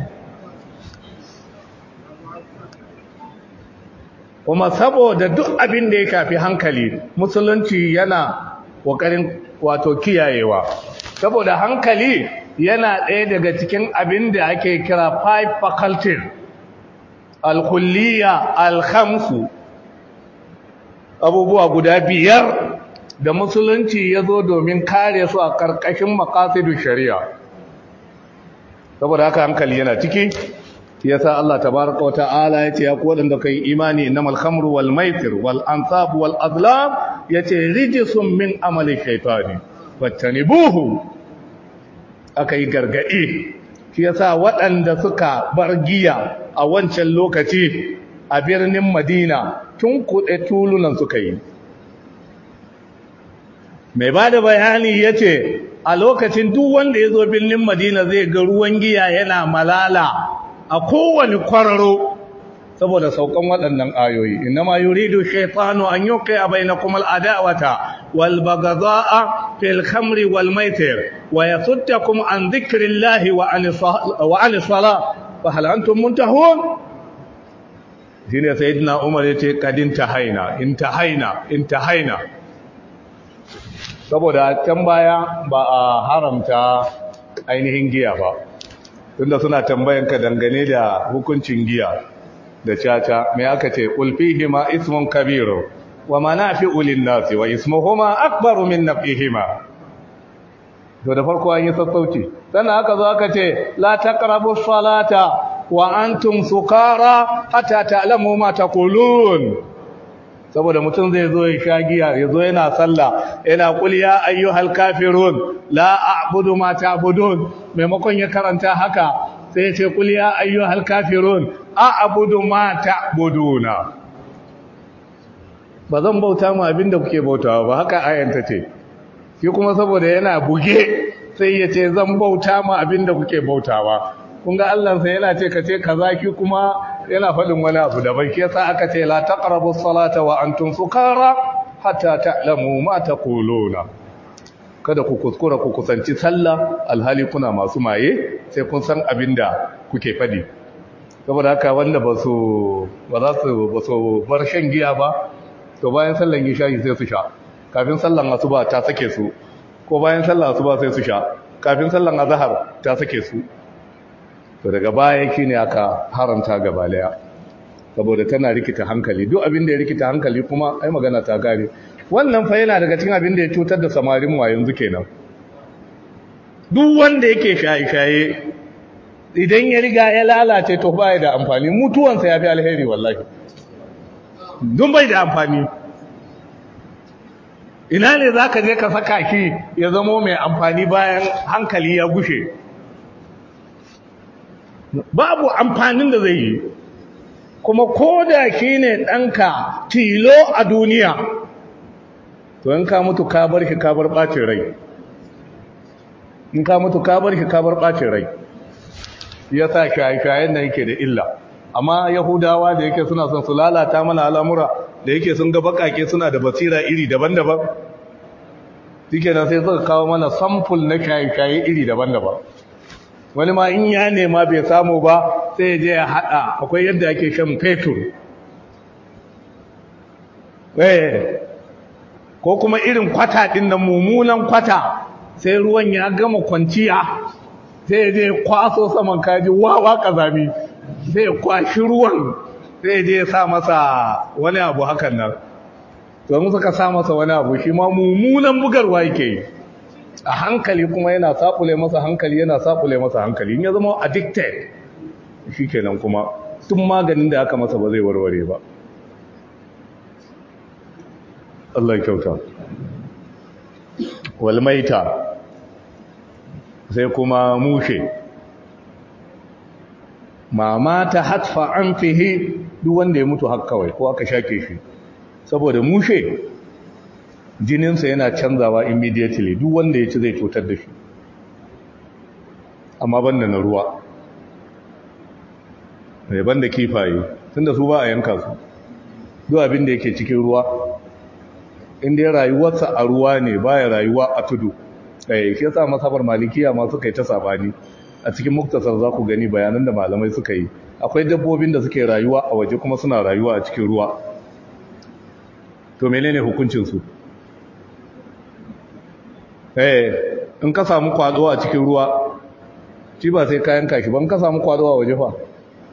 kuma saboda duk abin da ya kafi hankali musulunci yana ƙoƙarin wato kiyayewa saboda hankali yana ɗaya daga cikin abin da ake kira five faculties alkulliya alhamsu abubuwa guda biyar da musulunci ya zo domin kare su a ƙarƙashin makasidu shari'a saboda haka hankali yana ciki yasa Allah tabaraka wa ta'ala yace ya ku wadanda kai imani innamal khamru wal maisir wal ansab wal azlam yace rijsun min amali shaytani fattanibuhu akai gargadi shi yasa waɗanda suka bar giya a wancan lokaci a birnin Madina tun kuɗe tulunan suka yi mai bada bayani yace a lokacin duk wanda ya zo birnin Madina zai ga ruwan giya yana malala a kowane kwararo saboda saukan waɗannan ayoyi inma yuridu shaytanu an yuqi'a bainakum al-adawata wal baghdha'a fil khamri wal maitir wa yasuddakum an dhikrillahi wa an wa an salat fa hal antum muntahun shine sayyidina umar yace kadin tahaina intahaina intahaina saboda can baya ba a haramta ainihin giya ba tunda suna tambayan ka dangane da hukuncin giya da caca me aka ce ulfihima ismun kabiru wa manafi'u lin-nasi wa ismuhuma akbaru min naf'ihima to da farko an yi sassauci sannan aka zo aka ce la taqrabu salata wa antum sukara hatta ta'lamu ma taqulun saboda mutum zai zo ya sha giya ya zo yana sallah yana qul ya ayyuhal kafirun la a'budu ma ta'budun maimakon ya karanta haka sai ya ce qul ya ayyuhal kafirun a'budu ma ta'buduna ba zan bauta mu abinda kuke bautawa ba haka ayanta ce shi kuma saboda yana buge sai ya ce zan bauta mu abinda kuke bautawa kun ga Allah sai yana ce ka ce kaza ki kuma yana faɗin wani abu daban shi yasa aka ce la taqrabu salata wa antum sukara hatta ta'lamu ma taquluna kada ku kuskura ku kusanci sallah alhali kuna masu maye sai kun san abinda kuke faɗi saboda haka wanda ba su ba za su ba su bar shan giya ba to bayan sallan isha'i sai su sha kafin sallan asuba ta sake su ko bayan sallan asuba sai su sha kafin sallan azhar ta sake su to daga baya shine aka haramta gaba daya saboda tana rikita hankali duk abin da ya rikita hankali kuma ai magana ta gare wannan fa yana daga cikin abin da ya cutar da samarin wa yanzu kenan duk wanda yake shaye-shaye idan ya riga ya lalace to baya da amfani mutuwansa ya fi alheri wallahi dun bai da amfani ina ne za ka je ka saka shi ya zamo mai amfani bayan hankali ya gushe babu amfanin da zai yi kuma ko da shi ne ɗanka tilo a duniya to in ka mutu ka bar shi ka bar ɓacin rai in ka mutu ka bar shi ka bar ɓacin rai ya sa shaye-shayen da yake da illa amma yahudawa da yake suna son su lalata mana al'amura da yake sun ga bakake suna da basira iri daban-daban suke da sai suka kawo mana samful na shaye-shaye iri daban-daban wani ma in ya nema bai samu ba sai ya je ya haɗa akwai yadda ake shan fetur ko kuma irin kwata ɗin na mummunan kwata sai ruwan ya gama kwanciya sai ya je kwaso saman kaji wawa ƙazami sai ya kwashi ruwan sai ya je ya sa masa wani abu hakan nan domin suka sa masa wani abu shi ma mummunan bugarwa yake yi a hankali kuma yana saɓule masa hankali yana saɓule masa hankali in ya zama addicted shi kenan kuma tun maganin da aka masa ba zai warware ba Allah kyauta walmaita sai kuma mushe mama ta hatfa an fihe duk wanda ya mutu haka kawai ko aka shake shi saboda mushe jininsa yana canzawa immediately duk wanda ya ci zai cutar da shi amma banda na ruwa mai banda kifaye tunda su ba a yanka su duk abin da yake cikin ruwa inda ya rayuwarsa a ruwa ne baya rayuwa a tudu ɗaya shi yasa masabar malikiya ma suka yi ta sabani a cikin muktasar za ku gani bayanan da malamai suka yi akwai dabbobin da suke rayuwa a waje kuma suna rayuwa a cikin ruwa to menene hukuncinsu eh in ka samu kwado a cikin ruwa shi ba sai kayan kashi ban ka samu kwado a waje fa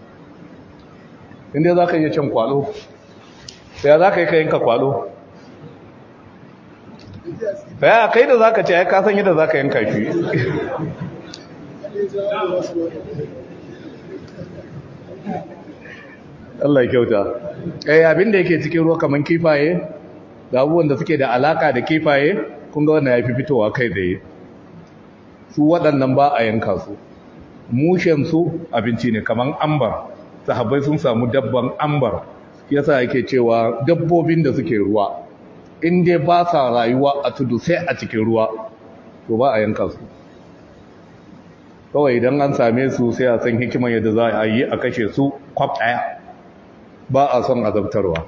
inda za ka iya cin kwado sai za ka yi kayanka kwado ya kai da za ka ce ya kasan yadda za ka yanka shi Allah ya kyauta eh abin da yake cikin ruwa kaman kifaye da abubuwan da suke da alaka da kifaye kun ga wannan yafi fitowa kai da su waɗannan ba a yanka su mushen su abinci ne kaman ambar sahabbai sun samu dabban ambar yasa yake cewa dabbobin da suke ruwa in dai ba sa rayuwa a tudu sai a cikin ruwa to ba a yanka su kawai idan an same su sai a san hikiman yadda za a yi a kashe su kwaf ɗaya ba a son azabtarwa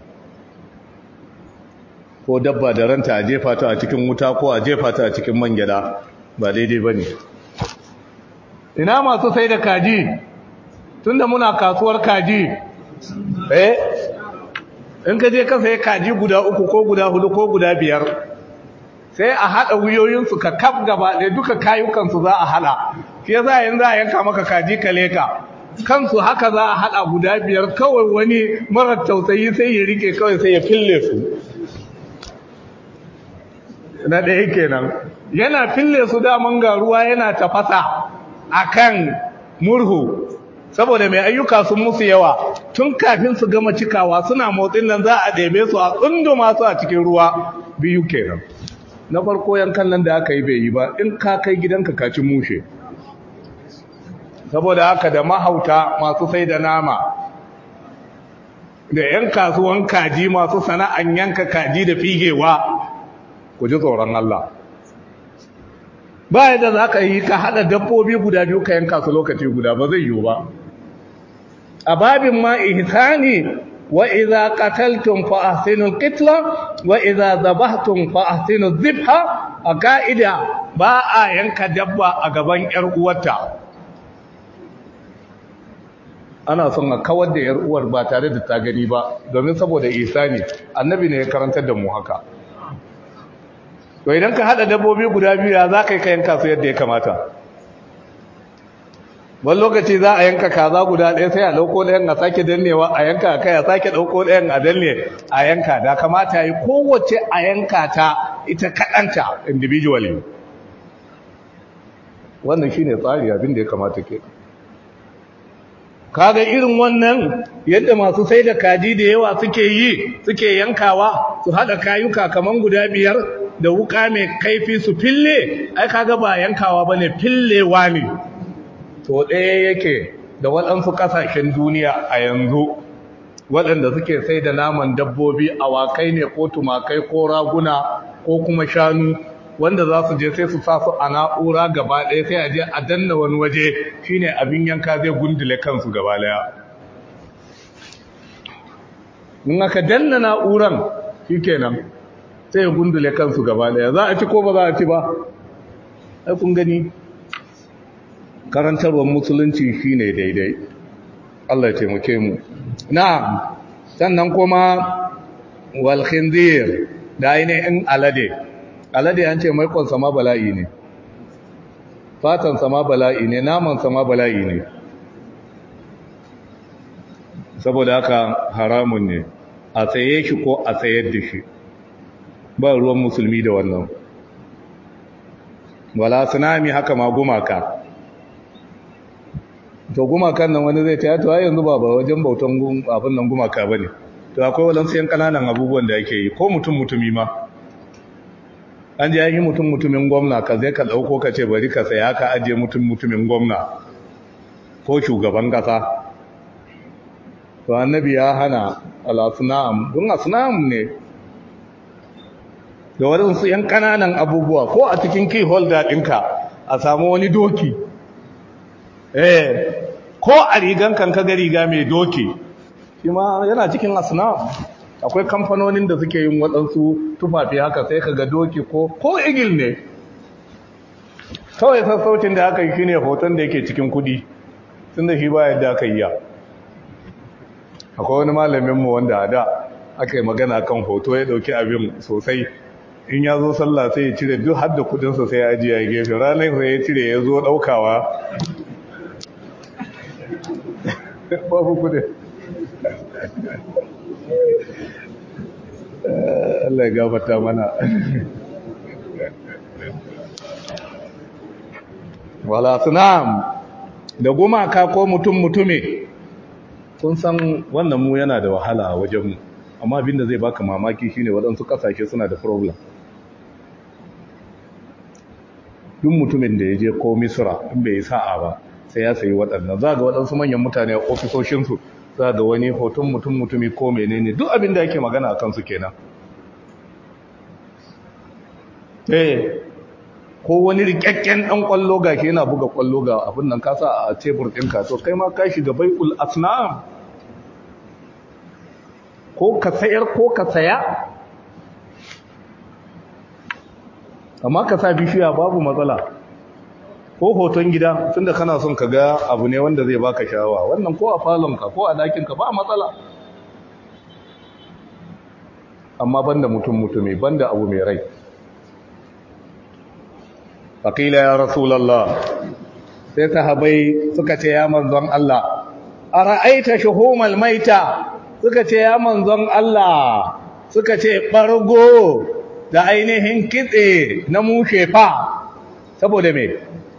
ko dabba da ranta a jefa ta a cikin wuta ko a jefa ta a cikin man gyada ba daidai ba ne ina masu sai da kaji tunda muna kasuwar kaji eh in ka je ka sai kaji guda uku ko guda hudu ko guda biyar sai a haɗa wuyoyinsu ka kaf gaba da duka kayukansu za a haɗa shi yasa yanzu a yanka maka kaji ka leka kansu haka za a haɗa guda biyar kawai wani marar tausayi sai ya rike kawai sai ya fille su na ɗaya kenan yana fille su daman ga ruwa yana tafasa akan murhu saboda mai ayyuka sun musu yawa tun kafin su gama cikawa suna motsin nan za a ɗebe su a tsunduma su a cikin ruwa biyu kenan na farko yankan nan da aka yi bai yi ba in ka kai gidanka ka ci mushe saboda haka da mahauta masu sai da nama da 'yan kasuwan kaji masu sana'an yanka kaji da figewa ku ji tsoron Allah ba yadda za ka yi ka haɗa dabbobi guda biyu ka yanka su lokaci guda ba zai yiwu ba a babin ma ihsani wa idza qataltum fa ahsinu qitla wa idza dhabhtum fa ahsinu dhibha a ka'ida ba a yanka dabba a gaban yar uwarta ana son a kawar da yar uwar ba tare da ta gani ba domin saboda ihsani annabi ne ya karantar da mu haka to idan ka hada dabbobi guda biyu ya za ka yi ka yanka su yadda ya kamata wani lokaci za a yanka kaza guda ɗaya sai a ɗauko ɗayan a sake dannewa a yanka a kai a sake ɗauko ɗayan a danne a yanka da kamata yi kowace a yanka ta ita kaɗanta individually wannan shine tsari abin da ya kamata ke kaga irin wannan yadda masu sai da kaji da yawa suke yi suke yankawa su haɗa kayuka kaman guda biyar da wuka mai kaifi su fille ai kaga ba yankawa bane fillewa ne to ɗaya yake da waɗansu ƙasashen duniya a yanzu waɗanda suke sai da naman dabbobi awakai ne ko tumakai ko raguna ko kuma shanu wanda za su je sai su sa su a na'ura gaba ɗaya sai a je a danna wani waje shine abin yanka zai gundule kansu gaba ɗaya in aka danna na'uran shikenan sai ya gundule kansu gaba ɗaya za a ci ko ba za a ci ba ai kun gani karantarwar musulunci shine daidai Allah ya taimake mu na'am sannan kuma wal khinzir da ainihin alade alade an ce maikon sama bala'i ne fatan sama bala'i ne naman sama bala'i ne saboda haka haramun ne a tsaye shi ko a tsayar da shi ba ruwan musulmi da wannan wala tsunami haka ma gumaka to gumakan nan wani zai ta yato yanzu ba ba wajen bautan abin nan gumaka ba ne to akwai walansu yan kananan abubuwan da ake yi ko mutum mutumi ma an ji yi mutum mutumin gwamna ka zai ka ɗauko ka ce bari ka saya ka ajiye mutum mutumin gwamna ko shugaban ƙasa to annabi ya hana al'asunam don asunam ne da waɗansu ‘yan ƙananan abubuwa ko a cikin key holder ɗinka a samu wani doki eh ko a rigan kan kaga riga mai doki shi ma yana cikin asunam akwai kamfanonin da suke yin waɗansu tufafi haka sai ka ga doki ko ko igil ne kawai sassaucin da aka yi shi ne hoton da yake cikin kudi tun da shi ba yadda aka yi ya akwai wani malaminmu wanda a da aka yi magana kan hoto ya ɗauki abin sosai in ya zo sallah sai ya cire duk hadda kudinsa sai ya ajiye ya gefe ranar sai ya cire ya zo ɗaukawa babu kudin Allah ya gafata mana wala sunam da gumaka ko mutum mutume kun san wannan mu yana da wahala a wajenmu amma abinda zai baka mamaki shine waɗansu ƙasashe suna da problem duk mutumin da ya je ko misra in bai yi sa'a ba sai ya sayi waɗannan za ga waɗansu manyan mutane a ofisoshinsu za ga wani hoton mutum mutumi ko menene duk abin da yake magana a kansu kenan eh ko wani rikakken ɗan ƙwallo ga ke yana buga ƙwallo ga abin nan kasa a tebur ɗinka to kai ma ka shiga bai'ul asnam ko ka sayar ko ka saya amma ka sa bishiya babu matsala ko hoton gida tunda kana son ka ga abu ne wanda zai baka shawa wannan ko a falonka ko a dakinka ba matsala amma banda mutum mutumi banda abu mai rai faƙila ya rasulallah sai sahabai suka ce ya manzon Allah a ra'aita shuhumal maita suka ce ya manzon Allah suka ce ɓargo da ainihin kitse na mushe fa saboda me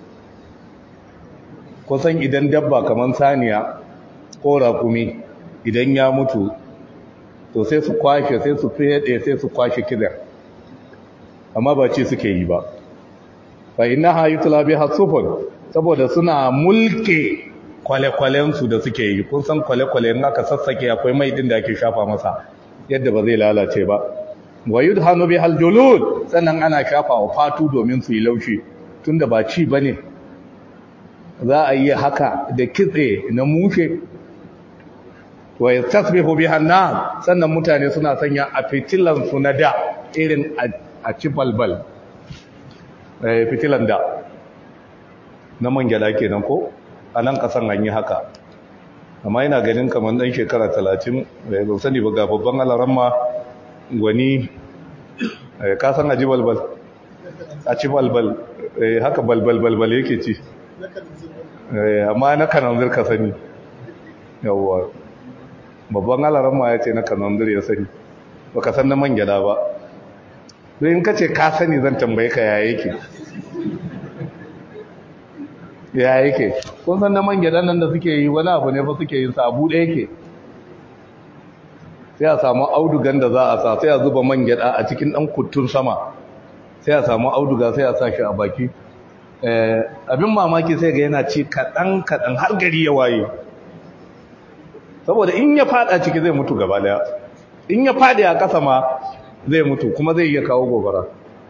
kusan idan dabba kamar saniya ko rakumi idan ya mutu to sai su kwashe sai su fiye sai su kwashe kitsen amma ba ce suke yi ba fa innaha yutla biha sufun saboda suna mulke kwale-kwalensu da suke yi kun san kwale-kwale in aka sassake akwai mai din da ake shafa masa yadda ba zai lalace ba wa yudhanu bihal julud sannan ana shafa wa fatu domin su yi laushi tunda ba ci bane za a yi haka da kitse na mushe wa yastasbihu biha an sannan mutane suna sanya a fitilan su na da irin a ci balbal eh fitilan da na man gyada kenan ko a nan kasan an yi haka amma ina ganin kamar dan shekara 30 bai ban sani ba ga babban alaramma gwani ka san aji balbal a ci balbal haka balbal balbal yake ci amma na kananzir ka sani yawwa babban alaran ma ya ce na kananzir ya sani ba ka san na man gyada ba don in ka ce ka sani zan tambaye ka ya yake ya yake kun san na man gyadan nan da suke yi wani abu ne fa suke yin sa abu ɗaya yake sai a samu audugan da za a sa sai a zuba man gyada a cikin ɗan kuttun sama sai a samu auduga sai a sa shi a baki abin mamaki sai ga yana ci kaɗan-kaɗan har gari ya waye saboda in ya fada ciki zai mutu gaba daya in ya fadi a ƙasa ma zai mutu kuma zai iya kawo gobara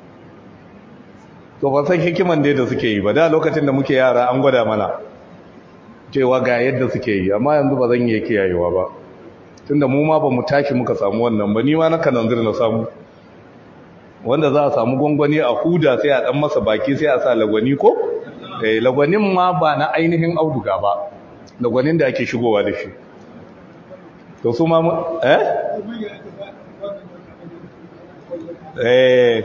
to ban san hikiman dai da suke yi ba da lokacin da muke yara an gwada mana cewa ga yadda suke yi amma yanzu ba zan iya kiyayewa ba tunda mu ma ba mu tashi muka samu wannan ba ni ma na kananzir na samu wanda za a samu gwangwani a huda sai a dan masa baki sai a sa lagwani ko eh lagwanin ma ba na ainihin auduga ba lagwanin da ake shigowa da shi to su ma eh eh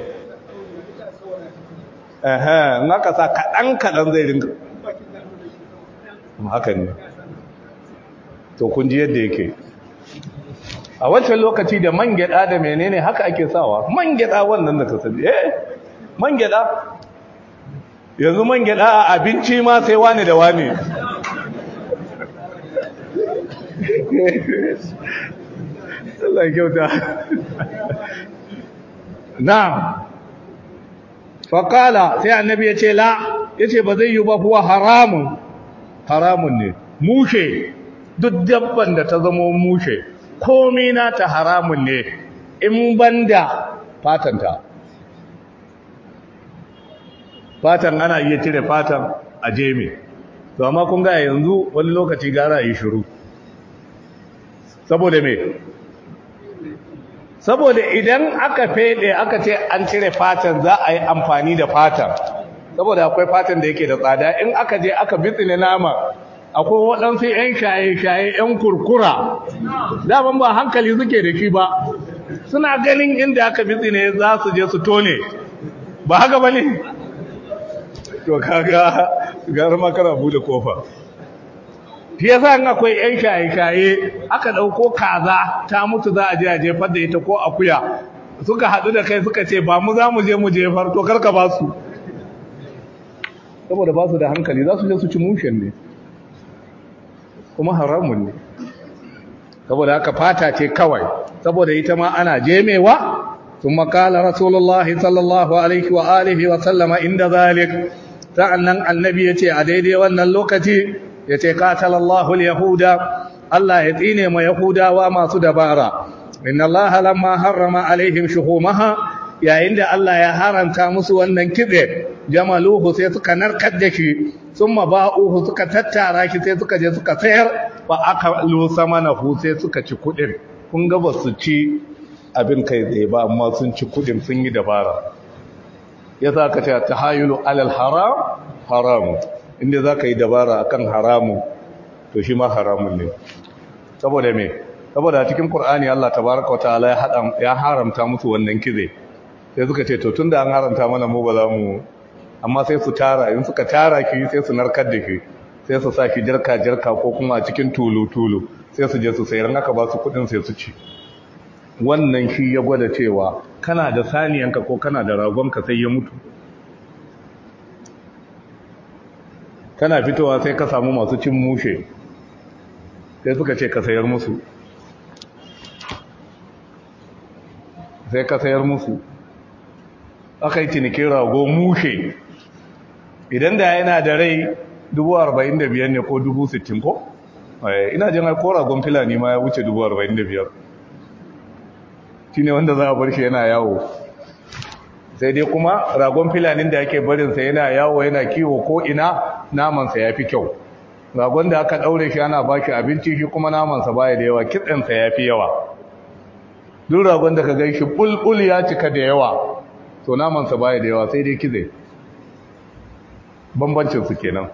eh in aka sa kadan kadan zai rinka haka ne to kun ji yadda yake a wancan lokaci da man gyada da menene haka ake sawa man gyada wannan da ka sani eh man gyada yanzu man gyada a abinci ma sai wani da wani Allah kyauta na'am faqala sai annabi yace la yace ba zai yi ba kuwa haramun haramun ne mushe duk dabban da ta zama mushe komai na ta haramun ne in banda fatanta fatan ana iya cire fatan a jemi to amma kun ga yanzu wani lokaci gara yi shiru saboda me saboda idan aka fede aka ce an cire fatan za a yi amfani da fatan saboda akwai fatan da yake da tsada in aka je aka bitsine nama akwai waɗansu 'yan shaye-shaye 'yan kurkura daban ba hankali suke da shi ba suna ganin inda aka bitsine za su je su tone ba haka ba ne to kaga gara makara bude kofa fi yasa in akwai 'yan shaye-shaye aka ɗauko kaza ta mutu za a je a jefar da ita ko akuya suka haɗu da kai suka ce ba mu za mu je mu jefar to karka ba su saboda ba su da hankali za su je su ci mushen ne kuma haramun ne saboda haka fata ce kawai saboda ita ma ana jemewa ثم قال رسول الله صلى الله عليه وآله وسلم عند ذلك sa'annan annabi yace a daidai wannan lokaci yace qatalallahu alyahuda Allah ya tsine ma yahudawa masu dabara inna Allah lamma harrama alaihim shuhumaha yayin da Allah ya haranta musu wannan kitse jamaluhu sai suka narkar da shi summa ba'uhu suka tattara shi sai suka je suka sayar fa aka lu samanahu sai suka ci kudin kun ga ba su ci abin kai tsaye ba amma sun ci kudin sun yi dabara ya za ka ce ta hayulu alal haram haramu inda za ka yi dabara akan haramu to shi ma haramun ne saboda me saboda cikin Kur'ani Allah tabaraka wa ta'ala ya hada ya haramta musu wannan kize sai suka ce to tunda an haramta mana mu ba za mu amma sai su tara in suka tara ki sai su narkar da ki sai su sa ki jarka jarka ko kuma a cikin tulu tulu sai su je su sayar naka ba su kudin sai su ci wannan shi ya gwada cewa kana da saniyanka ko kana da ragonka sai ya mutu kana fitowa sai ka samu masu cin mushe sai suka ce ka sayar musu sai ka sayar musu aka yi cinikin rago mushe idan da yana da rai 45,000 ne ko 60,000 ko? ina jin ko ragon filani ma ya wuce 45,000 shi ne wanda za a bar shi yana yawo sai dai kuma ragon filanin da ake barinsa yana yawo yana kiwo ko ina namansa ya fi kyau ragon da aka ɗaure shi ana ba shi abinci shi kuma namansa baya da yawa kitsensa ya fi yawa duk ragon da ka gai shi bulbul ya cika da yawa to namansa baya da yawa sai dai kize bambancinsu kenan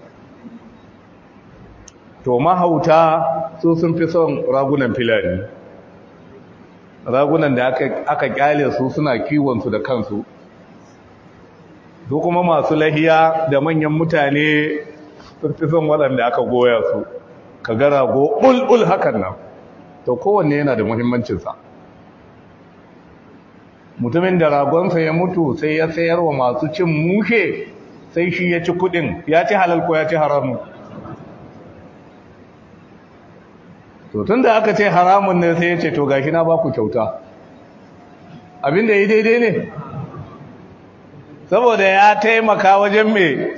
to mahauta su sun fi son ragunan filani ragunan da aka kyale su suna kiwonsu da kansu su kuma masu lahiya da manyan mutane sun fi son waɗanda aka goya su ka ga rago ɓulɓul hakan nan to kowanne yana da muhimmancinsa mutumin da ragonsa ya mutu sai ya sayar wa masu cin mushe sai shi ya ci kudin ya ci halal ko ya ci haramun to tun da aka ce haramun ne sai ya ce to gashi na baku kyauta abinda yi daidai ne saboda ya taimaka wajen me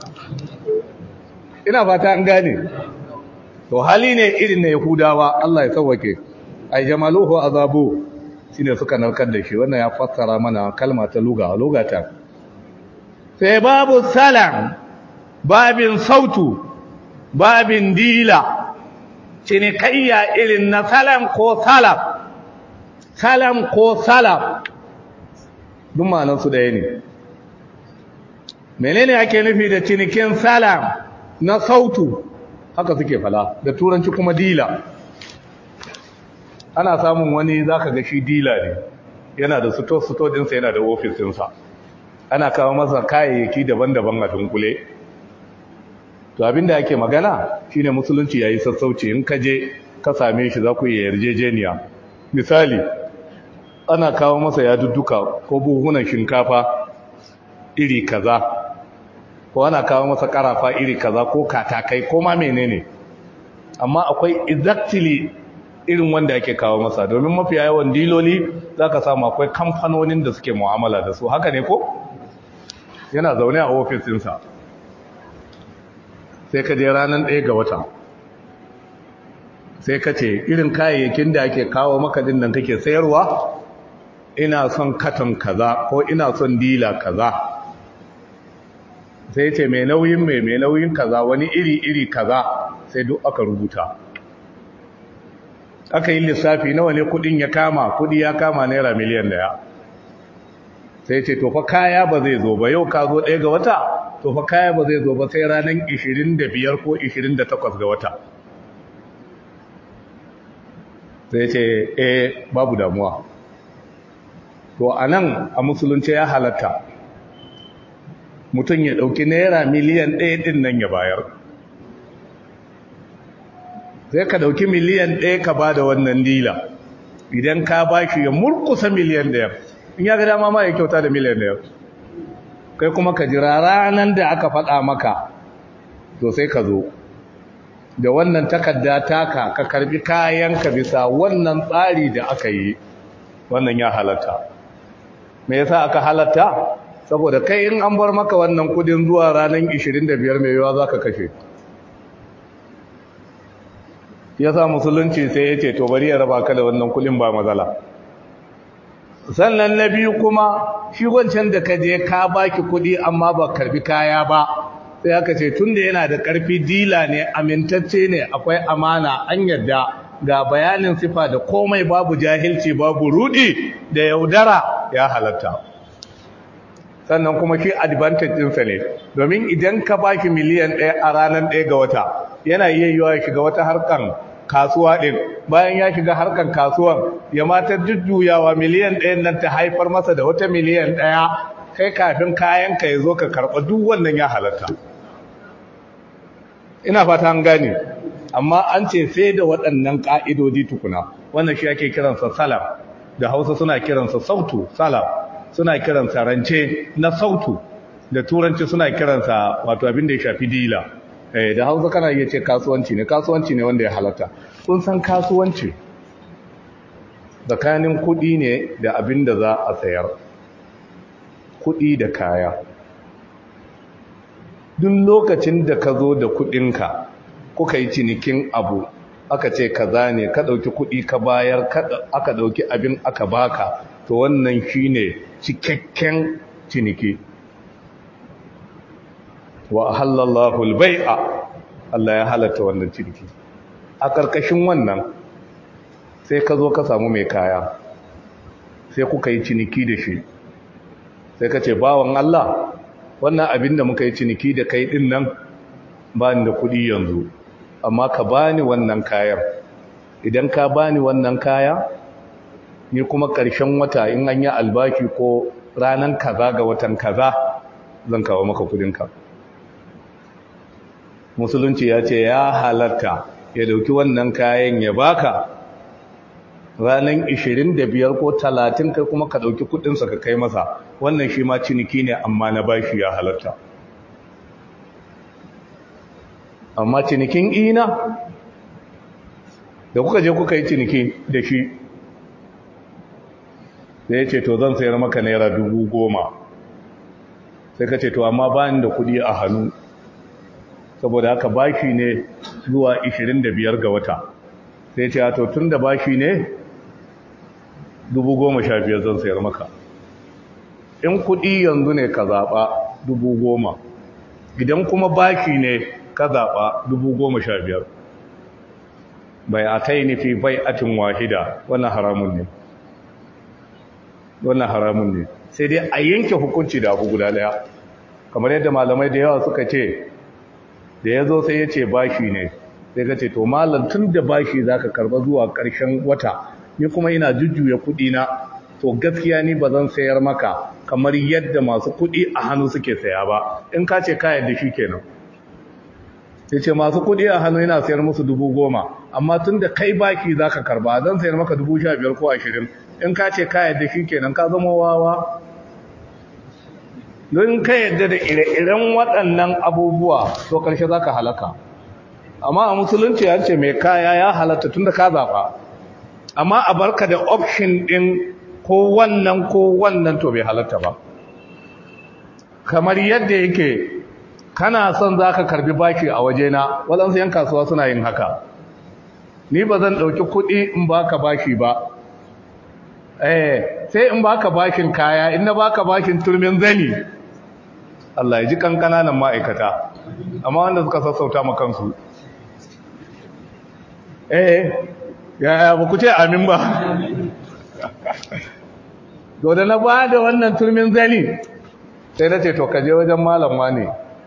ina fata an gane to hali ne irin na yahudawa Allah ya sauwake ai jamaluhu azabu shine suka narkar da shi wannan ya fassara mana kalma ta luga lugata sai babu salam babin sautu babin dila cinikayya irin na salam ko salaf salam ko salaf duk ma'anarsu ɗaya ne menene ake nufi da cinikin salam na sautu haka suke fala da turanci kuma dila ana samun wani zaka ga shi dila ne yana da suto-suto dinsa yana da ofisinsa ana kawo masa kayayyaki daban-daban a dunkule to abinda ake magana shine musulunci yayi sassauci in ka je ka same shi za ku yi yarjejeniya misali ana kawo masa yadudduka ko buhunan shinkafa iri kaza ko ana kawo masa karafa iri kaza ko katakai ko ma menene amma akwai exactly irin wanda ake kawo masa domin mafi yawan diloli zaka samu akwai kamfanonin da suke mu'amala da su haka ne ko yana zaune a ofisinsa sai ka je ranar ɗaya ga wata sai ka ce irin kayayyakin da ake kawo maka din nan kake sayarwa ina son katon kaza ko ina son dila kaza sai ce mai nauyin mai mai nauyin kaza wani iri-iri kaza sai duk aka rubuta aka yi lissafi nawa ne kudin ya kama kudi ya kama naira miliyan daya sai ce to fa kaya ba zai zo ba yau ka zo ɗaya ga wata to fa kaya ba zai zo ba sai ranar 25 ko 28 ga wata sai ce eh babu damuwa to a nan a musulunci ya halatta mutum ya ɗauki naira miliyan ɗaya ɗin nan ya bayar sai ka ɗauki miliyan ɗaya ka ba da wannan dila idan ka ba shi ya murkusa miliyan ɗaya in ya ga dama ma ya kyauta da miliyan ɗaya kai kuma ka jira ranar da aka faɗa maka to sai ka zo da wannan takarda taka ka karbi kayanka bisa wannan tsari da aka yi wannan ya halatta me yasa aka halatta saboda kai in an bar maka wannan kudin zuwa ranar 25 mai yawa zaka kashe yasa musulunci sai ya ce to bari ya raba ka da wannan kudin ba matsala sannan na biyu kuma shi wancan da ka je ka baki kudi amma ba karbi kaya ba sai aka ce tunda yana da karfi dila ne amintacce ne akwai amana an yadda ga bayanin sifa da komai babu jahilci babu rudi da yaudara ya halatta sannan kuma shi advantage ɗinsa ne domin idan ka baki miliyan ɗaya a ranar ɗaya ga wata yana iya yiwa ya shiga wata harkan kasuwa ɗin bayan ya shiga harkan kasuwan ya matar jujjuyawa miliyan ɗayan nan ta haifar masa da wata miliyan ɗaya kai kafin kayan ka ya zo ka karɓa duk wannan ya halatta ina fata an gane amma an ce sai da waɗannan ƙa'idodi tukuna wannan shi ake kiransa salam da hausa suna kiransa sautu salam suna kiransa rance na sautu da turanci suna kiransa wato abin da ya shafi dila da hausa kana iya ce kasuwanci ne kasuwanci ne wanda ya halatta kun san kasuwanci tsakanin kuɗi ne da abin da za a sayar kuɗi da kaya duk lokacin da ka zo da kuɗinka kuka yi cinikin abu aka ce kaza ne ka ɗauki kuɗi ka bayar aka ɗauki abin aka baka to wannan shine cikakken ciniki wa halallahu albai'a Allah ya halatta wannan ciniki a ƙarƙashin wannan sai ka zo ka samu mai kaya sai kuka yi ciniki da shi sai ka ce bawan Allah wannan abin da muka yi ciniki da kai ɗin nan ba ni da kuɗi yanzu amma ka bani wannan kayan idan ka bani wannan kaya ni kuma ƙarshen wata in an yi albashi ko ranar kaza ga watan kaza zan kawo maka kudinka musulunci ya ce ya halatta ya dauki wannan kayan ya baka ranar 25 ko 30 kai kuma ka dauki kudinsa ka kai masa wannan shi ma ciniki ne amma na bashi ya halatta amma cinikin ina da kuka je kuka yi ciniki da shi da ya ce to zan sayar maka naira dubu goma sai ka ce to amma ba da kudi a hannu saboda haka bashi ne zuwa 25 ga wata sai ce to tun da bashi ne dubu goma sha biyar zan sayar maka in kudi yanzu ne ka zaɓa dubu goma idan kuma bashi ne ka zaɓa dubu goma sha biyar bai a ta yi nufi bai atin wahida wannan haramun ne wannan haramun ne sai dai a yanke hukunci da abu guda daya kamar yadda malamai da yawa suka ce da ya zo sai ya ce bashi ne sai ka ce to malam tun da bashi za ka karba zuwa ƙarshen wata ni kuma ina jujjuya kuɗina to gaskiya ni ba zan sayar maka kamar yadda masu kuɗi a hannu suke saya ba in ka ce ka yadda shi kenan sai ce masu kudi a hannu yana sayar musu dubu goma amma tun da kai baki za ka karba zan sayar maka dubu sha biyar ko ashirin in ka ce ka yadda shi kenan ka zama wawa don ka yadda da ire-iren waɗannan abubuwa to ƙarshe za ka halaka amma a musulunci ya ce mai kaya ya halatta tun da ka zaɓa amma a barka da option ɗin ko wannan ko wannan to bai halatta ba kamar yadda yake kana son za ka karbi baki a wajena waɗansu yan kasuwa suna yin haka ni ba zan ɗauki kuɗi in baka baki ba eh sai in baka bakin kaya in na baka bakin turmin zani Allah ya ji kankananan ma'aikata amma wanda suka sassauta ma kansu eh ya ba ku ce amin ba to da na ba da wannan turmin zani sai na ce to ka je wajen malam ne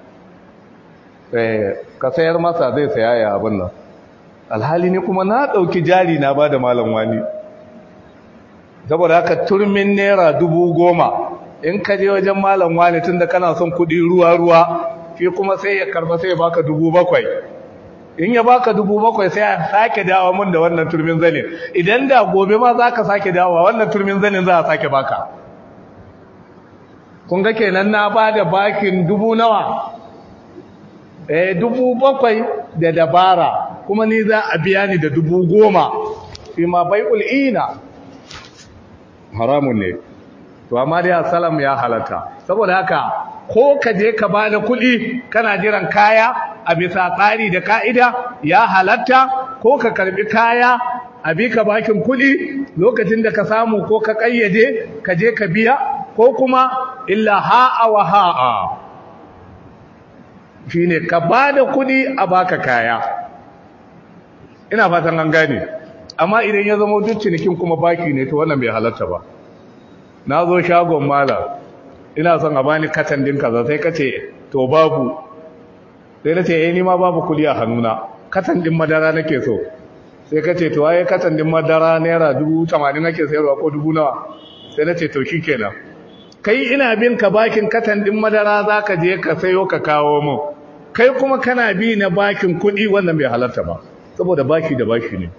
ka sayar masa zai saya ya abin nan alhali ne kuma na ɗauki jari na ba da malam wani saboda haka turmin naira dubu goma in ka je wajen malam wani tun da kana son kuɗi ruwa-ruwa shi kuma sai ya karba sai ya baka dubu bakwai in ya baka dubu bakwai sai ya sake dawa mun da wannan turmin zanin idan da gobe ma za ka sake dawa wannan turmin zanin za a sake baka kun ga kenan na ba da bakin dubu nawa eh dubu bakwai da dabara kuma ni za a biya ni da dubu goma fi ma bai'ul ina haramun ne to amma dai salam ya halatta saboda haka ko ka je ka bada kuɗi kana jiran kaya a bisa tsari da ka'ida ya halatta ko ka karbi kaya a bi ka bakin kuɗi lokacin da ka samu ko ka ƙayyade ka je ka biya ko kuma illa ha'a wa ha'a shi ne ka ba da kudi a baka kaya ina fatan an gane amma idan ya zama duk cinikin kuma baki ne to wannan bai halarta ba na zo shagon malam ina son a bani katan din kaza sai ka ce to babu sai na ce eh ni ma babu kudi a hannuna katan din madara nake so sai ka ce to ai katan din madara naira dubu tamanin nake sayarwa ko dubu nawa sai na ce to shikenan kai ina bin ka bakin katan din madara za ka je ka sayo ka kawo mu kai kuma kana bi na bakin kuɗi wannan bai halarta ba saboda baki da baki ne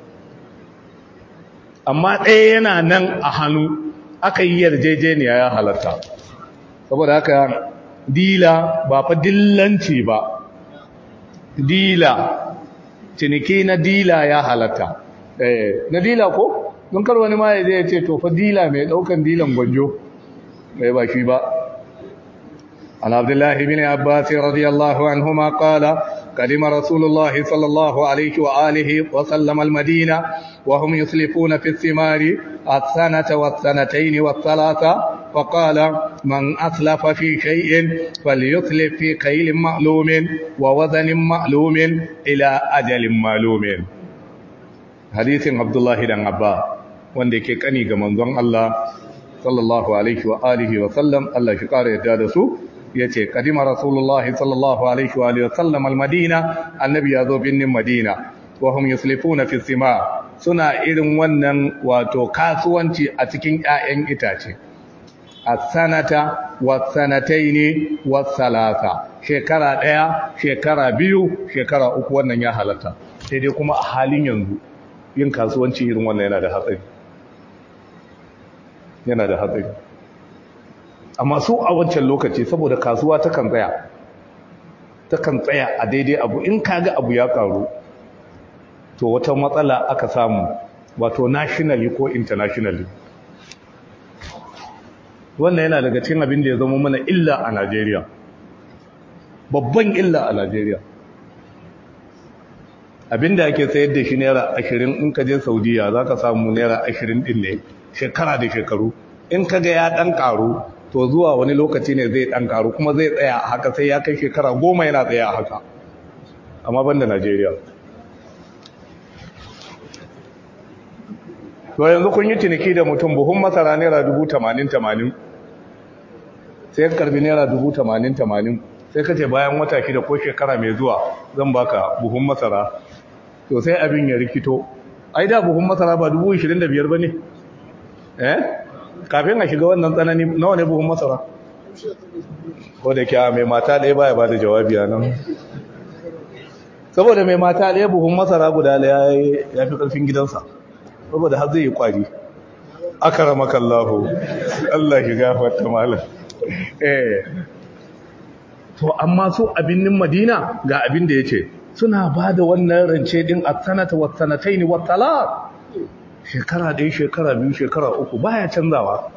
amma ɗaya yana nan a hannu aka yi yarjejeniya ya halarta saboda haka dila ba fa dillanci ba dila ciniki na dila ya halarta eh na dila ko don kar wani ma ya je ya ce to fa dila mai daukan dilan gwanjo bai ba shi ba عن عبد الله بن عباس رضي الله عنهما قال قدم رسول الله صلى الله عليه وآله وسلم المدينة وهم يسلفون في الثمار السنة والسنتين والثلاثة فقال من أسلف في شيء فليسلف في كيل معلوم ووزن معلوم إلى أجل معلوم حديث عبد الله بن عباس wanda ke kani ga manzon Allah sallallahu alaihi wa alihi wa sallam Allah shi kare yadda da su yace kadima rasulullahi sallallahu alaihi wa alihi wa sallam almadina annabi yazo binnin madina wa hum yuslifuna fi sima suna irin wannan wato kasuwanci a cikin ƴaƴan itace as-sanata was-sanataini was-salasa shekara ɗaya shekara biyu shekara uku wannan ya halatta sai dai kuma a halin yanzu yin kasuwanci irin wannan yana da hatsari yana da hatsari amma su a wancan lokaci saboda kasuwa ta kan tsaya ta kan tsaya a daidai abu in kaga abu ya karu to wata matsala aka samu wato nationally ko internationally wannan yana daga cikin abin da ya zama mana illa a Najeriya babban illa a Najeriya abinda ake sayar da shi naira ashirin in ka je saudiya za ka samu naira ashirin din ne shekara da shekaru in ka ga ya ɗan ƙaru to zuwa wani lokaci ne zai ɗan ƙaru kuma zai tsaya a haka sai ya kai shekara goma yana tsaya a haka amma ban da najeriya to yanzu kun yi ciniki da mutum buhun masara naira dubu tamanin tamanin sai karbi naira dubu tamanin tamanin sai ka ce bayan wata shida ko shekara mai zuwa zan baka buhun masara to sai abin ya rikito ai da buhun masara ba dubu ishirin da biyar ba ne eh kafin a shiga wannan tsanani nawa ne buhun masara ko da kya mai mata ɗaya baya ba da jawabi a nan saboda mai mata ɗaya buhun masara guda ɗaya ya fi ƙarfin gidansa saboda har zai yi kwari akara makallahu Allah ki gafarta malam eh to amma su abinnin Madina ga abin da yace suna bada wannan rance din as-sanata was-sanatayn wat-talaq shekara ɗaya shekara biyu shekara uku baya canzawa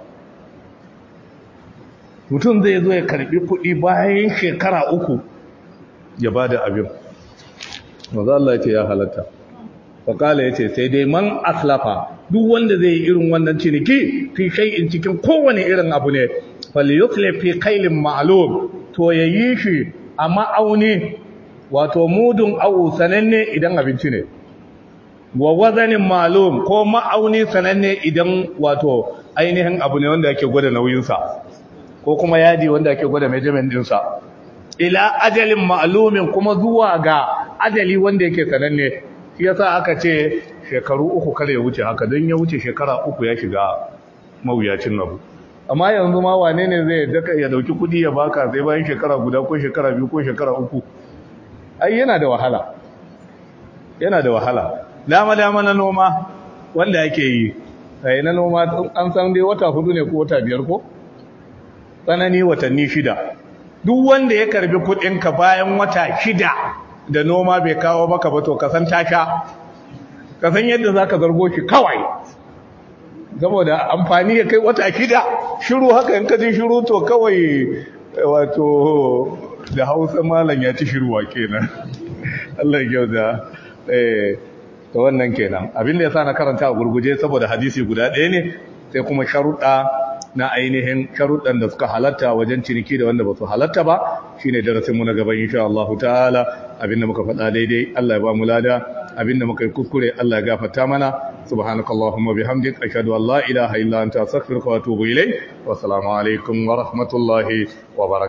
mutum zai zo ya karbi kuɗi bayan shekara uku ya bada abin maza Allah ya ce ya halatta faƙala ya ce sai dai man aslafa duk wanda zai yi irin wannan ciniki fi shay'in cikin kowane irin abu ne falyuslif fi kailin ma'lum to yayi shi a ma'auni wato mudun awu sananne idan abinci ne wa wazanin ma'lum ko ma'auni sananne idan wato ainihin abu ne wanda ake gwada nauyinsa ko kuma yadi wanda ake gwada measurement ɗinsa ila ajalin ma'lumin kuma zuwa ga ajali wanda yake sananne shi yasa aka ce shekaru uku kada ya wuce haka don ya wuce shekara uku ya shiga mawuyacin abu amma yanzu ma wane ne zai daka ya dauki kudi ya baka sai bayan shekara guda ko shekara biyu ko shekara uku ai yana da wahala yana da wahala dama dama na noma wanda ake yi sai na noma an san dai wata hudu ne ko wata biyar ko tsanani watanni shida duk wanda ya karbi kudinka bayan wata shida da noma bai kawo maka ba to kasan tasha kasan yadda zaka zargo shi kawai saboda amfani ya kai wata shida shiru haka in kaji shiru to kawai wato da Hausa malam ya ci shiruwa kenan Allah ya gyauda eh to wannan kenan abinda yasa na karanta a gurguje saboda hadisi guda ɗaya ne sai kuma sharuɗa na ainihin sharuɗan da suka halatta wajen ciniki da wanda ba su halatta ba shine darasin mu na gaba insha Allah ta'ala abinda muka faɗa daidai Allah ya ba mu lada abinda muka yi kuskure Allah ya gafarta mana subhanakallahumma bihamdik ashhadu an la ilaha illa anta astaghfiruka wa atubu ilayk wa assalamu alaikum wa rahmatullahi wa barakatuh